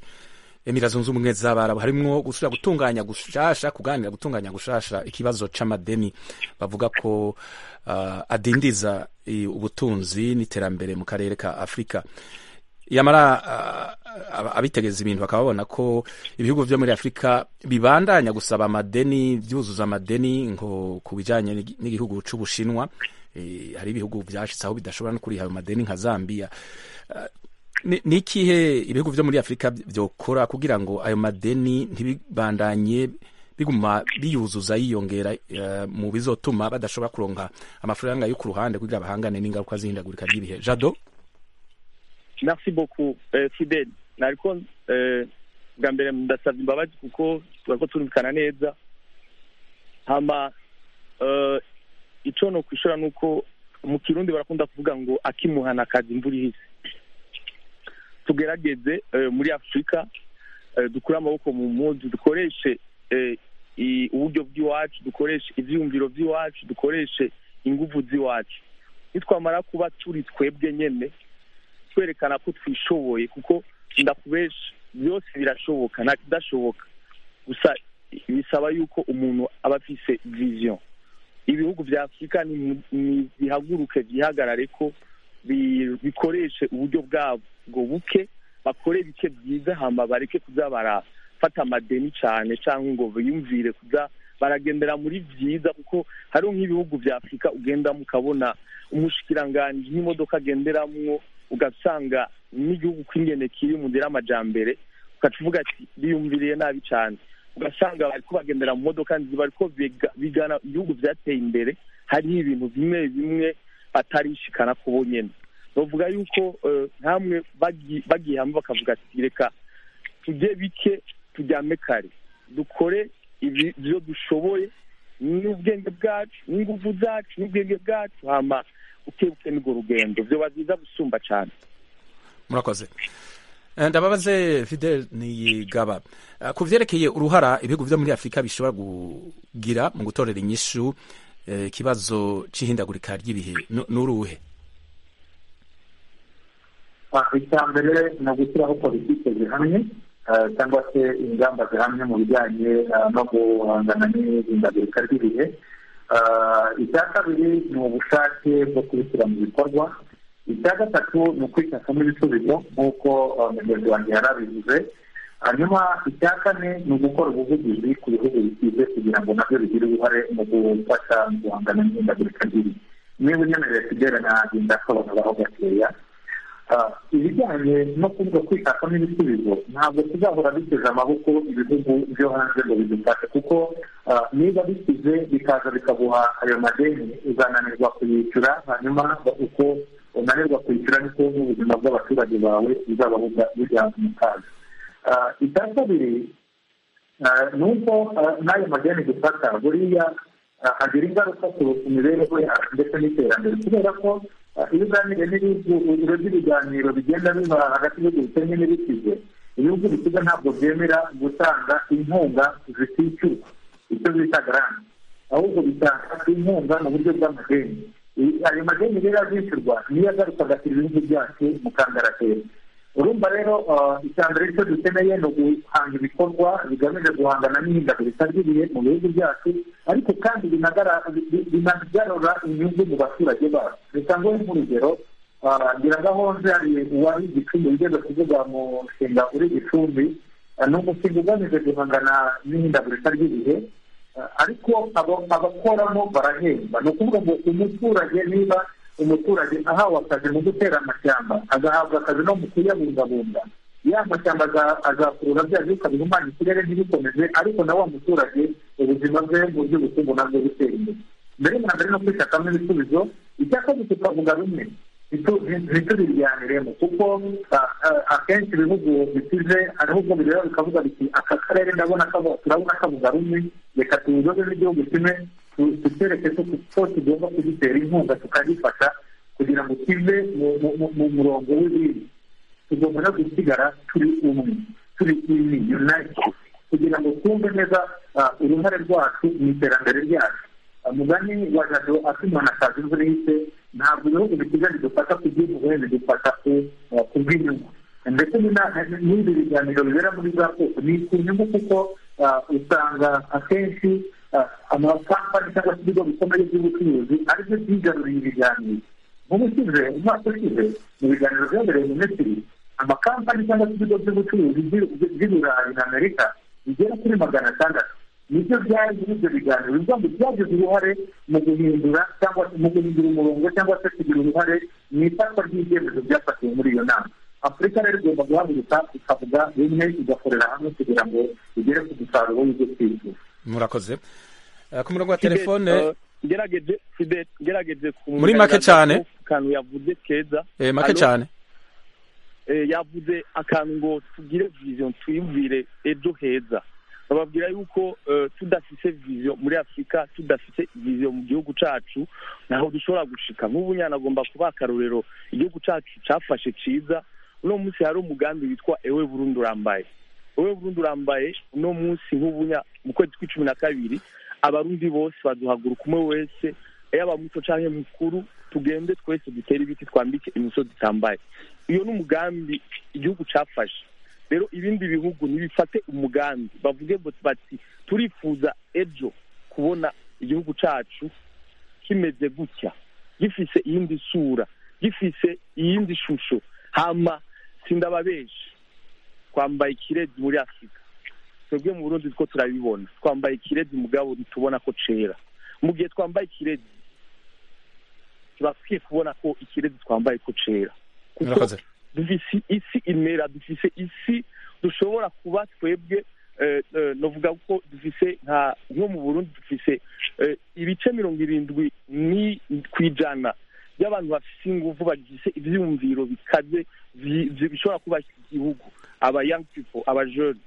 Speaker 1: emira zunze ubumwe z'abarabu harimwo gusubira gutunganya gushasha kuganira gutunganya gushasha ikibazo c'amadeni bavuga ko uh, adindiza eh, ubutunzi n'iterambere mu karere ka afurika yamara ah, ab- abitegeza ibintu bakaba babona ko ibihugu byo muri afurika bibandanya gusaba amadeni byuzuza amadeni nko ku bijyanye n'igi- n'igihugu cy'ubushinwa Eh, hari ibihugu byashize aho bidashobora no kuriha ayo madeni nka zambia Ah, ni ni ikihe ibihugu byo muri afurika by- byokora kugira ngo ayo madeni ntibibandanye biguma biyuzuza yiyongera eh, mu bizotuma badashobora kuronka amafaranga yo ku ruhande kugira bahangane n'ingaruka z'ihindagurika ry'ibihe jado
Speaker 7: merci beaucoup eh, fidel nariko eh, bwa mbere ndasabye imbabazi kuko turako turumvikana neza hama eh, ico no kwishura nuko mu kirundi barakunda kuvuga ngo akimuhana akazi imvura ihise tugerageze eh, muri afurika eh, dukure amaboko mu mpuzu dukoreshe eh, i- uburyo bw'iwacu dukoreshe ivyiyumviro by'iwacu dukoreshe inguvu z'iwacu nitwamara kuba turi twebwe nyene twerekana ko twishoboye kuko ndakubesha byose birashoboka nta kidashoboka gusa bisaba yuko umuntu aba afise vision ibihugu bya afurika ni- ni- bihaguruke byihagarare ko bi- bikoreshe uburyo bwabwo buke bakore bike byiza hama bareke kuza barafata amadeni cyane cyangwa ngo biyumvire kuza baragendera muri byiza kuko hariho nk'ibihugu bya afurika ugendamo ukabona umushikiranganji n'imodoka agenderamwo ugasanga n'igihugu kw'ingene kiri mu nzira y'amajambere ukacuvuga ati biyumviriye nabi cyane ugasanga bariko bagendera mu modoka nziza bariko biga- bigana ibihugu byateye imbere hariho ibintu bimwe bimwe batarishikana ku bo nyene bavuga yuko eh, ntamwe bagi- bagiye hamwe bakavuga ati reka tujye bike tujyame kare dukore ibi byo dushoboye n'ubwenge bwacu n'inguvu zacu n'ubwenge bwacu hama ukebuke n'urwo rugendo vyoba vyiza gusumba cane
Speaker 1: murakoze Eh, ndababaze fidel niyigaba Eh, ku vyerekeye uruhara ibihugu vyo muri afurika bishobora kugira mu gutorera inyishu eh, ikibazo c'ihindagurika ry'ibihe Nu- nuruhe
Speaker 4: icya mbere ni ugushyiraho politiki zihamye eh, cyangwa se ingamba zihamye mu bijyanye eh, no guhangana n'ihindagurika ry'ibihe Eh, icya kabiri ni ubushake bwo kubishyira mu bikorwa icya gatatu ni ukwishakamo ibisubizo nk'uko eh, mugenzi wanjye yari abivuze hanyuma icya kane ni ugukora ubuvugizi ku bihugu bikize kugira ngo nabyo bigire uruhare mu gufasha mu guhangana n'ihindagurika ry'ibihe niba unyemereye kugera nagenda asobanuraho gakeya Ah, ibijyanye no kuvuga kwishakamo ibisubizo ntabwo tuzahora biteze amaboko ibihugu byo hanze ngo bidufashe kuko ah, niba bikize bikaza bikaguha ayo madeni uzananirwa kuyishyura hanyuma uko unanirwa kwishyura niko n'ubuzima bw'abaturage bawe buzaba buga- bujya mu kaga Ah, icya kabiri Ah, ni uko ah, n'ayo madeni dufata buriya ah, agira ingaruka ku ku mibereho yacu ndetse n'iterambere kubera ko ah, iyo uganiriye n'ibihugu ibiro by'ibiganiro bigenda biba hagati y'ibihugu bikennye n'ibikize ibihugu bikize ntabwo byemera gutanga inkunga zitishyurwa icyo bita garanti ahubwo bitanga inkunga mu buryo bw'amadeni I- ayo madeni rero azishyurwa niyo agaruka agashyira ibihugu byacu mu kangaratera urumva rero ah, icya mbere cyo dukeneye ni uguhanga ibikorwa bigamije guhangana n'ihindagurika ry'ibihe mu bihugu byacu ariko kandi binagara- bi- binagarura inyungu mu baturage bacu bitangeho nk'urugero ah, ngira gahonze hari uwari igicumbi ugeze kuvuga mu mushinga uri gicumbi ah, ni umushinga ugamije guhangana n'ihindagurika ry'ibihe Eh, ariko abo- abakoramo barahemba ni ukuvuga ngo umuturage niba umuturage ahawe akazi mu gutera amashyamba agahabwa akazi no mu kuyabungabunga ya mashyamba aza- azakurura bya byuka bihumanya ikirere ntibikomeze ariko na wa muturage ubuzima bwe mu by'ubukungu nabwo butera imbere mbere na mbere no kwishakamo ibisubizo icya kabiri tukavuga rumwe ntituriryaniremo kuko ah, ah, akenshi ibihugu bikize hariho ubwo bireba bikavuga biti aka karere ndabona kabo- turabona kavuga rumwe reka tuzobe n'igihugu kimwe tu- tukereke ko tu- ko tugomba kugitera inkunga tukagifasha kugira ngo kive mu- mu- mu- mu murongo w'ibindi tugomba no gusigara turi umwe turi imwe unite kugira ngo twumve neza ah, uruhare rwacu mu iterambere ryacu umugani wa jado akimana akazi imvura ihise ntabwo ibihugu bikiza bidufata ku bw'impuhwe bidufata ku- ah, ku bw'inyungu ndetse n'ina- n'ibi biganiro bibera muri za koko ni ku nyungu kuko ah, usanga akenshi ah, amakampani cyangwa se ibigo bikomeye by'ubucuruzi aribyo byigaruriye ibiganiro nk'ubusize umwaka ushize mu biganiro byabereye mu misiri amakampani cyangwa se ibigo by'ubucuruzi by'i- by'i burayi na amerika bigera kuri magana atandatu nibyo byari muri ibyo biganiro bivuga ngo byagize uruhare mu guhindura cyangwa se mu guhindura umurongo cyangwa se kugira uruhare mu ifatwa ry'ibyemezo byafatiwe muri iyo nama afurika rero igomba guhaguruka ikavuga bimwe igakorera hamwe kugira ngo igere ku musaruro w'ibyo twifuza
Speaker 1: murakoze Eh, ku murongo wa telefone
Speaker 7: ngerageje Fidel, ngerageje kumwunganira
Speaker 1: Muri make cyane.
Speaker 7: ku kantu yavuze keza
Speaker 1: eh, make
Speaker 7: Alo?
Speaker 1: cyane
Speaker 7: Eh, yavuze akantu ngo tugire vision twiyumvire ejo heza bababwira yuko eh, tudafise vision muri afurika tudafise vision mu gihugu cacu naho dushobora gushika nk'ubu nyana agomba kuba akarorero igihugu cacu cafashe ciza uno munsi hari umugambi witwa ewe burundi urambaye ewe burundi urambaye uno munsi nk'ubu nya- mu kwezi kw'icumi na kabiri abarundi bose baduhaguruka umwe wese yaba muto canke mukuru tugende twese dutere ibiti twambike imisozi itambaye iyo ni umugambi igihugu cyafashe rero ibindi bihugu ntibifate umugambi bavuge ngo bati turifuza ejo kubona igihugu cyacu kimeze gutya gifise iyindi sura gifise iyindi shusho hama sindababesha twambaye ikirezi muri afurika twebwe mu burundi two turabibona twambaye ikirezi mugabo ntitubona ko cera mu gihe twambaye ikirezi turakwiye kubona ko ikirezi twambaye ko cera
Speaker 1: murakoze
Speaker 7: dufise isi imera dufise isi dushobora kuba twebwe eh, eh, novuga ko dufise nka nko mu burundi dufise eh, ibice mirongo irindwi ni ku ijana by'abantu bafise ingufu bagifise ivyumviro bikaze bi- bi- bishobora kubaka igihugu aba young people aba jeune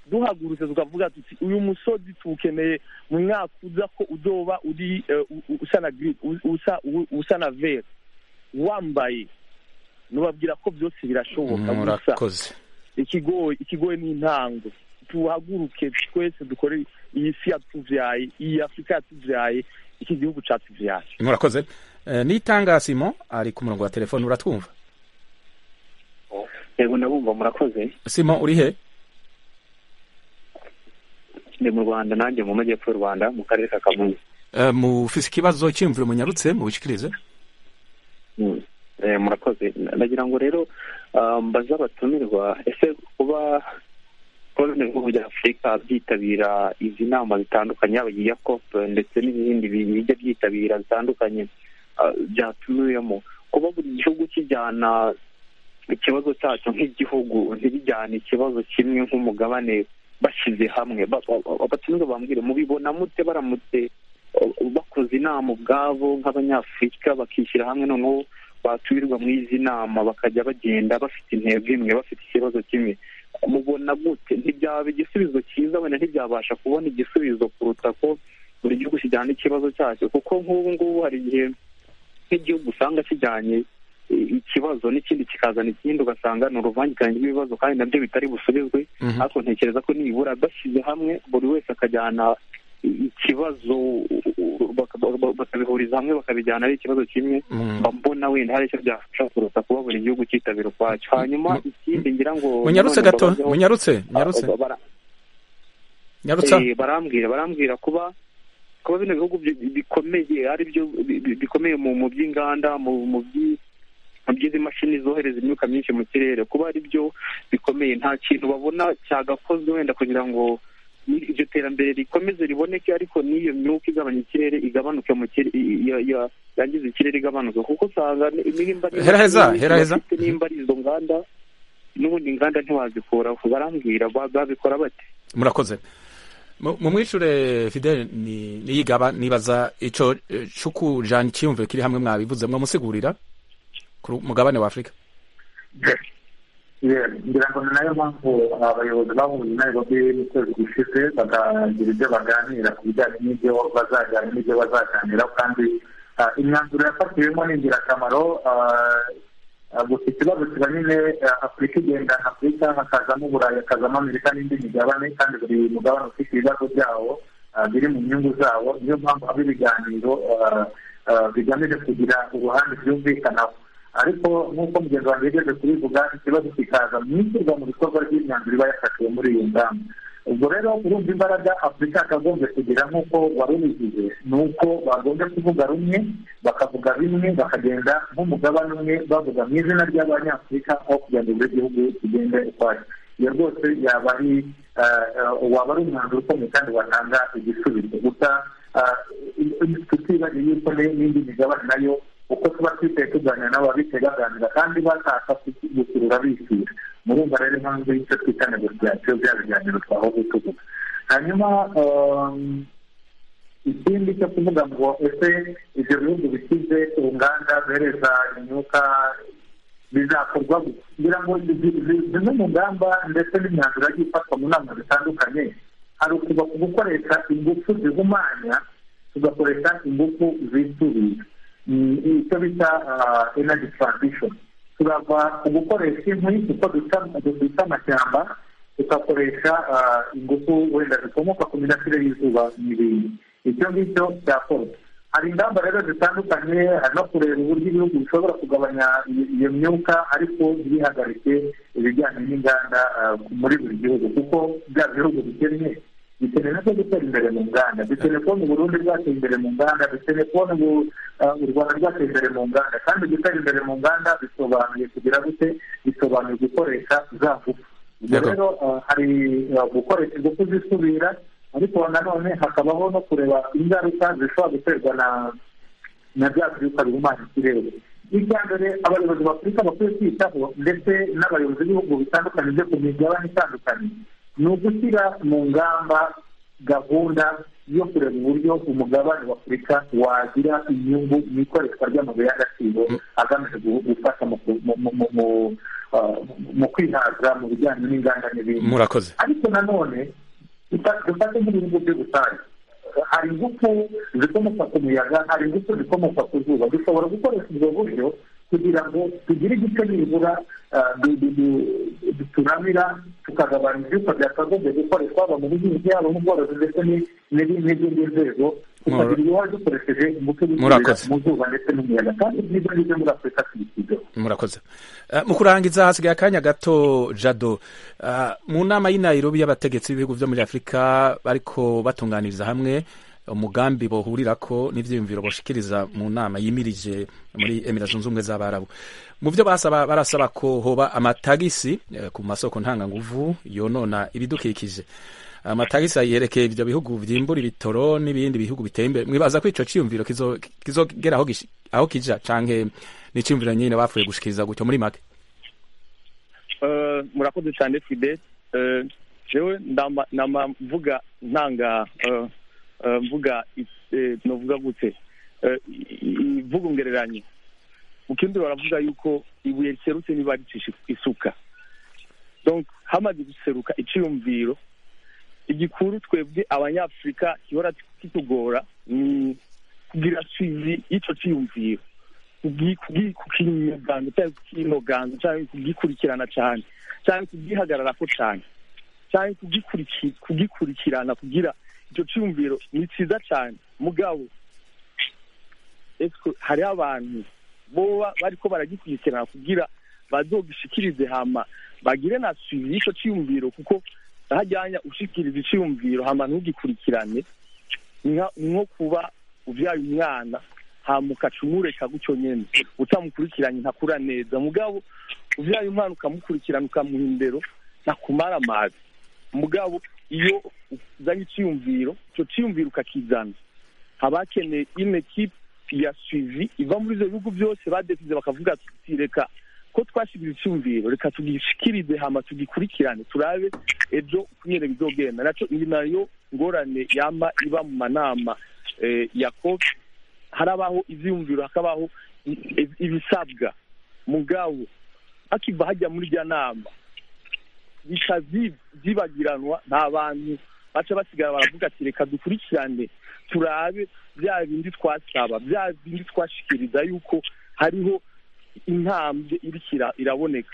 Speaker 7: duhagurutse tukavuga tuti uyu musozi tuwukeneye mu mwaka uza ko uzoba uri eh, u- u- usa na giri usa u- usa na vere wambaye nubabwira ko byose birashoboka gusa
Speaker 1: murakoze
Speaker 7: ikigoye ikigoye ni intango tuhaguruke twese dukore iyi si yatuvyaye iyi afurika yatuvyaye iki gihugu catuvyaye
Speaker 1: murakoze Eh, nitanga simon ari ku murongo wa telefone uratwumva
Speaker 14: yego ndabumva murakoze
Speaker 1: simon uri he
Speaker 14: ndi mu rwanda nanjye mu majyepfo y'u rwanda mu karere ka kamonyi
Speaker 1: Eh, mufise ikibazo cyiyumviro munyarutse mubishikirize
Speaker 14: Mm. Eh, murakoze Na- nagira ngo rero ah, mbaze abatumirwa ese kuba koloni bihugu bya afurika byitabira izi nama zitandukanye yaba iya cop ndetse n'ibindi bi- bijya byitabira bitandukanye ah, byatumiwemo kuba buri gihugu kijyana ikibazo cyacu nk'igihugu ntibijyane ikibazo kimwe nk'umugabane bashyize hamwe Ba- ba- ba- abatumirwa bambwire mubibona mute baramutse uh, bakoze inama ubwabo nk'abanyafurika bakishyira hamwe noneho batumirwa muri izi nama bakajya bagenda bafite intego imwe bafite ikibazo kimwe mubona gute ntibyaba igisubizo cyiza wenda ntibyabasha kubona igisubizo kuruta ko buri gihugu kijyana ikibazo cyacyo kuko nk'ubu ngubu hari igihe nk'igihugu usanga kijyanye i- ikibazo n'ikindi kikazana ikindi ugasanga ni uruvangitirane rw'ibibazo kandi nabyo bitari busubizwe
Speaker 1: Mhm.
Speaker 14: ariko ntekereza ko nibura bashyize hamwe buri wese akajyana i- ikibazo u- u- baka- ba- bakabihuriza hamwe bakabijyana ari ikibazo kimwe
Speaker 1: Mm.
Speaker 14: mba mbona wenda hari icyo byafasha kuruta kuba buri gihugu cyitabira ukwacyo hanyuma ikindi ngira ngo
Speaker 1: munyarutse
Speaker 14: none
Speaker 1: gato
Speaker 14: mbabazeho-
Speaker 1: munyarutse munyarutse
Speaker 14: Ah, bara-
Speaker 1: nyarutsa
Speaker 14: Eh, barambwira barambwira kuba kuba bino bihugu bi- bikomeye ari byo bi- bi- bikomeye mu mu by'inganda mu mu by' mu by'izi mashini zohereza imyuka myinshi mu kirere kuba ari byo bikomeye nta kintu babona cyagakozwe wenda kugira ngo ni- iryo terambere rikomeze riboneke ariko n'iyo myuka igabanya ikirere igabanuke mu kirere yangiza ikirere igabanuka kuko usanga ni- nimba ari-
Speaker 1: Hera heza, hera heza.
Speaker 14: bafite nimba ari izo nganda n'ubundi inganda ntiwazikuraho barambwira ba- babikora bate
Speaker 1: murakoze Mu- mumwishure fidel ni- niyigaba nibaza ico eh, cukujana ikiyumviro kiri hamwe mwabivuze mwamusigurira ku ru- mugabane wa afurika
Speaker 4: Yeah, ngira ngo ni nayo mpamvu abayobozi bahuye i Nairobi mu kwezi gushize bakagira ibyo baganira ku bijyanye n'ibyo bazajyana n'ibyo bazaganiraho kandi ah, imyanzuro yafatiwemo ni ingirakamaro ah, ah, gusa ikibazo kiba nyine ah, afurika igenda afurika hakazamo uburayi hakazamo amerika n'indi migabane kandi buri mugabane ufite ibibazo byawo ah, biri mu nyungu zawo niyo mpamvu aba ibiganiro ah, ah, bigamije kugira uruhande byumvikanaho ariko nk'uko mugenzi wanjye yigeze kubivuga ikibazo kikaza mu ishyirwa mu bikorwa ry'imyanzuro iba yafatiwe muri iyo ngamba ubwo rero urumva imbaraga afurika yakagombye kugira nk'uko wari ubivuze ni uko bagombye kuvuga rumwe bakavuga bimwe bakagenda nk'umugabane umwe bavuga mu izina ry'abanyafurika aho kugira ngo buri gihugu kigende ukwacyo iyo rwose yaba ari eh, eh, waba ari umwanzuro ukomeye kandi watanga igisubizo gusa ah, i- i- tutibagiwe yuko ne- n'indi migabane nayo uko tuba twiteye tuganira nabo babitse baganira kandi bataka gukurura bishyura murumva rero impamvu y'icyo twita negosiyasiyo bya biganiro twahoze tuvuga hanyuma ikindi cyo kuvuga ngo ese ibyo bihugu bikize uruganda zohereza imyuka bizakorwa kugira ngo zimwe mu ngamba ndetse n'imyanzuro yagiye ifatwa mu nama zitandukanye hari ukuva ku gukoresha ingufu zihumanya tugakoresha ingufu zisubiye icyo bita energy transition turava ku gukoresha inkwi kuko duca amashyamba tugakoresha ingufu wenda zikomoka ku mirasire y'izuba n'ibindi ibyo ngibyo byakorwa hari ingamba rero zitandukanye hari no kureba uburyo ibihugu bishobora kugabanya iyo myuka ariko ntibihagarike ibijyanye n'inganda muri buri gihugu kuko bya bihugu bikennye dukeneye no gutera imbere mu nganda dukeneye kubona uburundi bwateye imbere mu nganda dukeneye kubona u rwanda rwateye imbere mu nganda kandi gutera imbere mu nganda bisobanuye kugira gute bisobanuye gukoresha za ngufu ubwo rero hari gukoresha ingufu zisubira ariko nanone hakabaho no kureba ingaruka zishobora guterwa na na bya byuka bihumanya ikirere icya mbere abayobozi b'afurika bakwiye kwitaho ndetse n'abayobozi b'ibihugu bitandukanye byo ku migabane itandukanye ni ugushyira mu ngamba gahunda yo kureba uburyo umugabane wa afurika wagira inyungu mu ikoreshwa ry'amabuye y'agaciro agamije gufasha mu kwihaza mu bijyanye n'inganda n'ibindi
Speaker 1: murakoze
Speaker 4: ariko nanone dufate nk'ibihugu byo rusange hari ingufu zikomoka ku muyaga hari ingufu zikomoka ku zuba dushobora gukoresha ubwo buryo kugira ngo tugire igice nibura turamira tukagabanya ibyuka byakagombye gukoreshwa haba mu buhinzi haba mu bworozi ndetse n'izindi nzego tukagira uruhare dukoresheje ingufu mu zuba ndetse n'umuyaga kandi n'ibyo ngibyo muri afurika tubishyizeho
Speaker 1: murakoze mu kurangiza hasigaye akanya gato jado mu nama y'inayirobi y'abategetsi b'ibihugu byo muri afurika bariko batunganiriza hamwe umugambi bohurirako n'ibyiyumviro boshikiriza mu nama yimirije muri emira zunze ubumwe z'abarabu mu byo basaba barasaba ko hoba amatagisi ku masoko ntanganguvu yonona ibidukikije amatagisi yerekeye ibyo bihugu byimbura ibitoro n'ibindi bihugu biteye imbere mwibaza ko ico ciyumviro kizogera aho aho kija canke n'iciyumviro nyine bapfuye gushikiriza gutyo muri make
Speaker 7: murakoze cyane fide jewe ndamvuga ntanga mvuga novuga gute ivuga ngereranye mu kindi baravuga yuko ibuye riserutse niba ricisha isuka hamaze guseruka iciyumviro igikuru twebwe abanyafurika gihora kitugora ni kugira suivi y'icyo ciyumviro kukinyuganga cyangwa kukinoganza cyangwa kugikurikirana cyane cyangwa kugihagararako cyane cyangwa kugikurikirana kugira icyo cyumviro ni cyiza cyane mugabo hariho abantu boba bariko baragikurikirana kugira bazogishikirize hama bagire na suivi y'icyo cyiyumviro kuko hajyanya ushikiriza iciyumviro hama ntugikurikirane nko kuba uvyaye umwana hama ukaca umureka gutyo nyene utamukurikiranye ntakura neza mugabo uvyaye umwana ukamukurikirana ukamuha indero ntakumara amazi mugabo iyo uzanye icyiyumviro icyo cyiyumviro ukakizana haba hakeneye ine kipe ya suivi iva muri ibyo bihugu byose badesize bakavuga tuti reka ko twashyize icyumviro reka tugishikirize hama tugikurikirane turabe ejo nyine bizogenda nacyo iyi nayo ngorane yamba iba mu manama ya kopi harabaho ibyiyumviro hakabaho ibisabwa mugabo hakiva hajya muri irya nama bikazibagiranwa nta bantu baca basigara baravuga ati reka dukurikirane turabe bya bindi twasaba bya bindi twashikiriza yuko hariho intambwe irikira iraboneka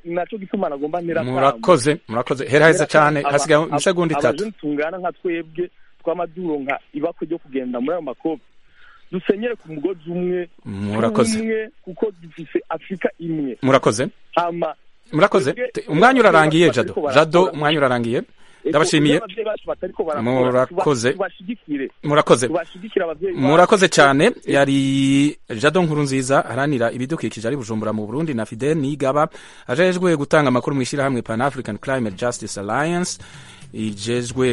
Speaker 7: nacyo gituma nagomba ntera
Speaker 1: murakoze murakoze hera heza cyane hasigaye isegonda itatu
Speaker 7: tungana nka twebwe tw'amaduronka ibako ryo kugenda muri ayo makobe dusenyere ku mugozi umwe
Speaker 1: murakoze
Speaker 7: kuko dufise afurika imwe
Speaker 1: murakoze
Speaker 7: hama
Speaker 1: murakoze umwanya urarangiye jado jado umwanya urarangiye ndabashimiye murakoze murakoze murakoze cyane yari jado nkuru nziza aranira ibidukikije ari bujumbura mu burundi na fide nigaba ajejwe gutanga amakuru mu ishyirahamwe pan african climate justice alliance ijejwe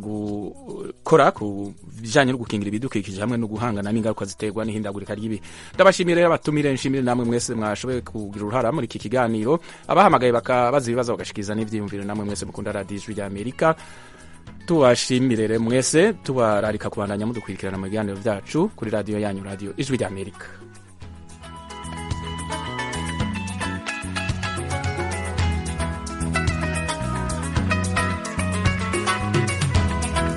Speaker 1: gukora ku bijyanye no gukingira ibidukikije hamwe no guhangana n'ingaruka ziterwa n'ihindagurika ry'ibihe ndabashimire abatumire nshimire namwe mwese mwashoboye kugira uruhara muri iki kiganiro abahamagaye bakabaza ibibazo bagashikiriza n'ibyiyumviro namwe mwese mukunda radiyo ijwi ry'amerika tubashimire rero mwese tubararika kubandanya mudukurikirana mu biganiro byacu kuri radiyo yanyu radiyo ijwi ry'amerika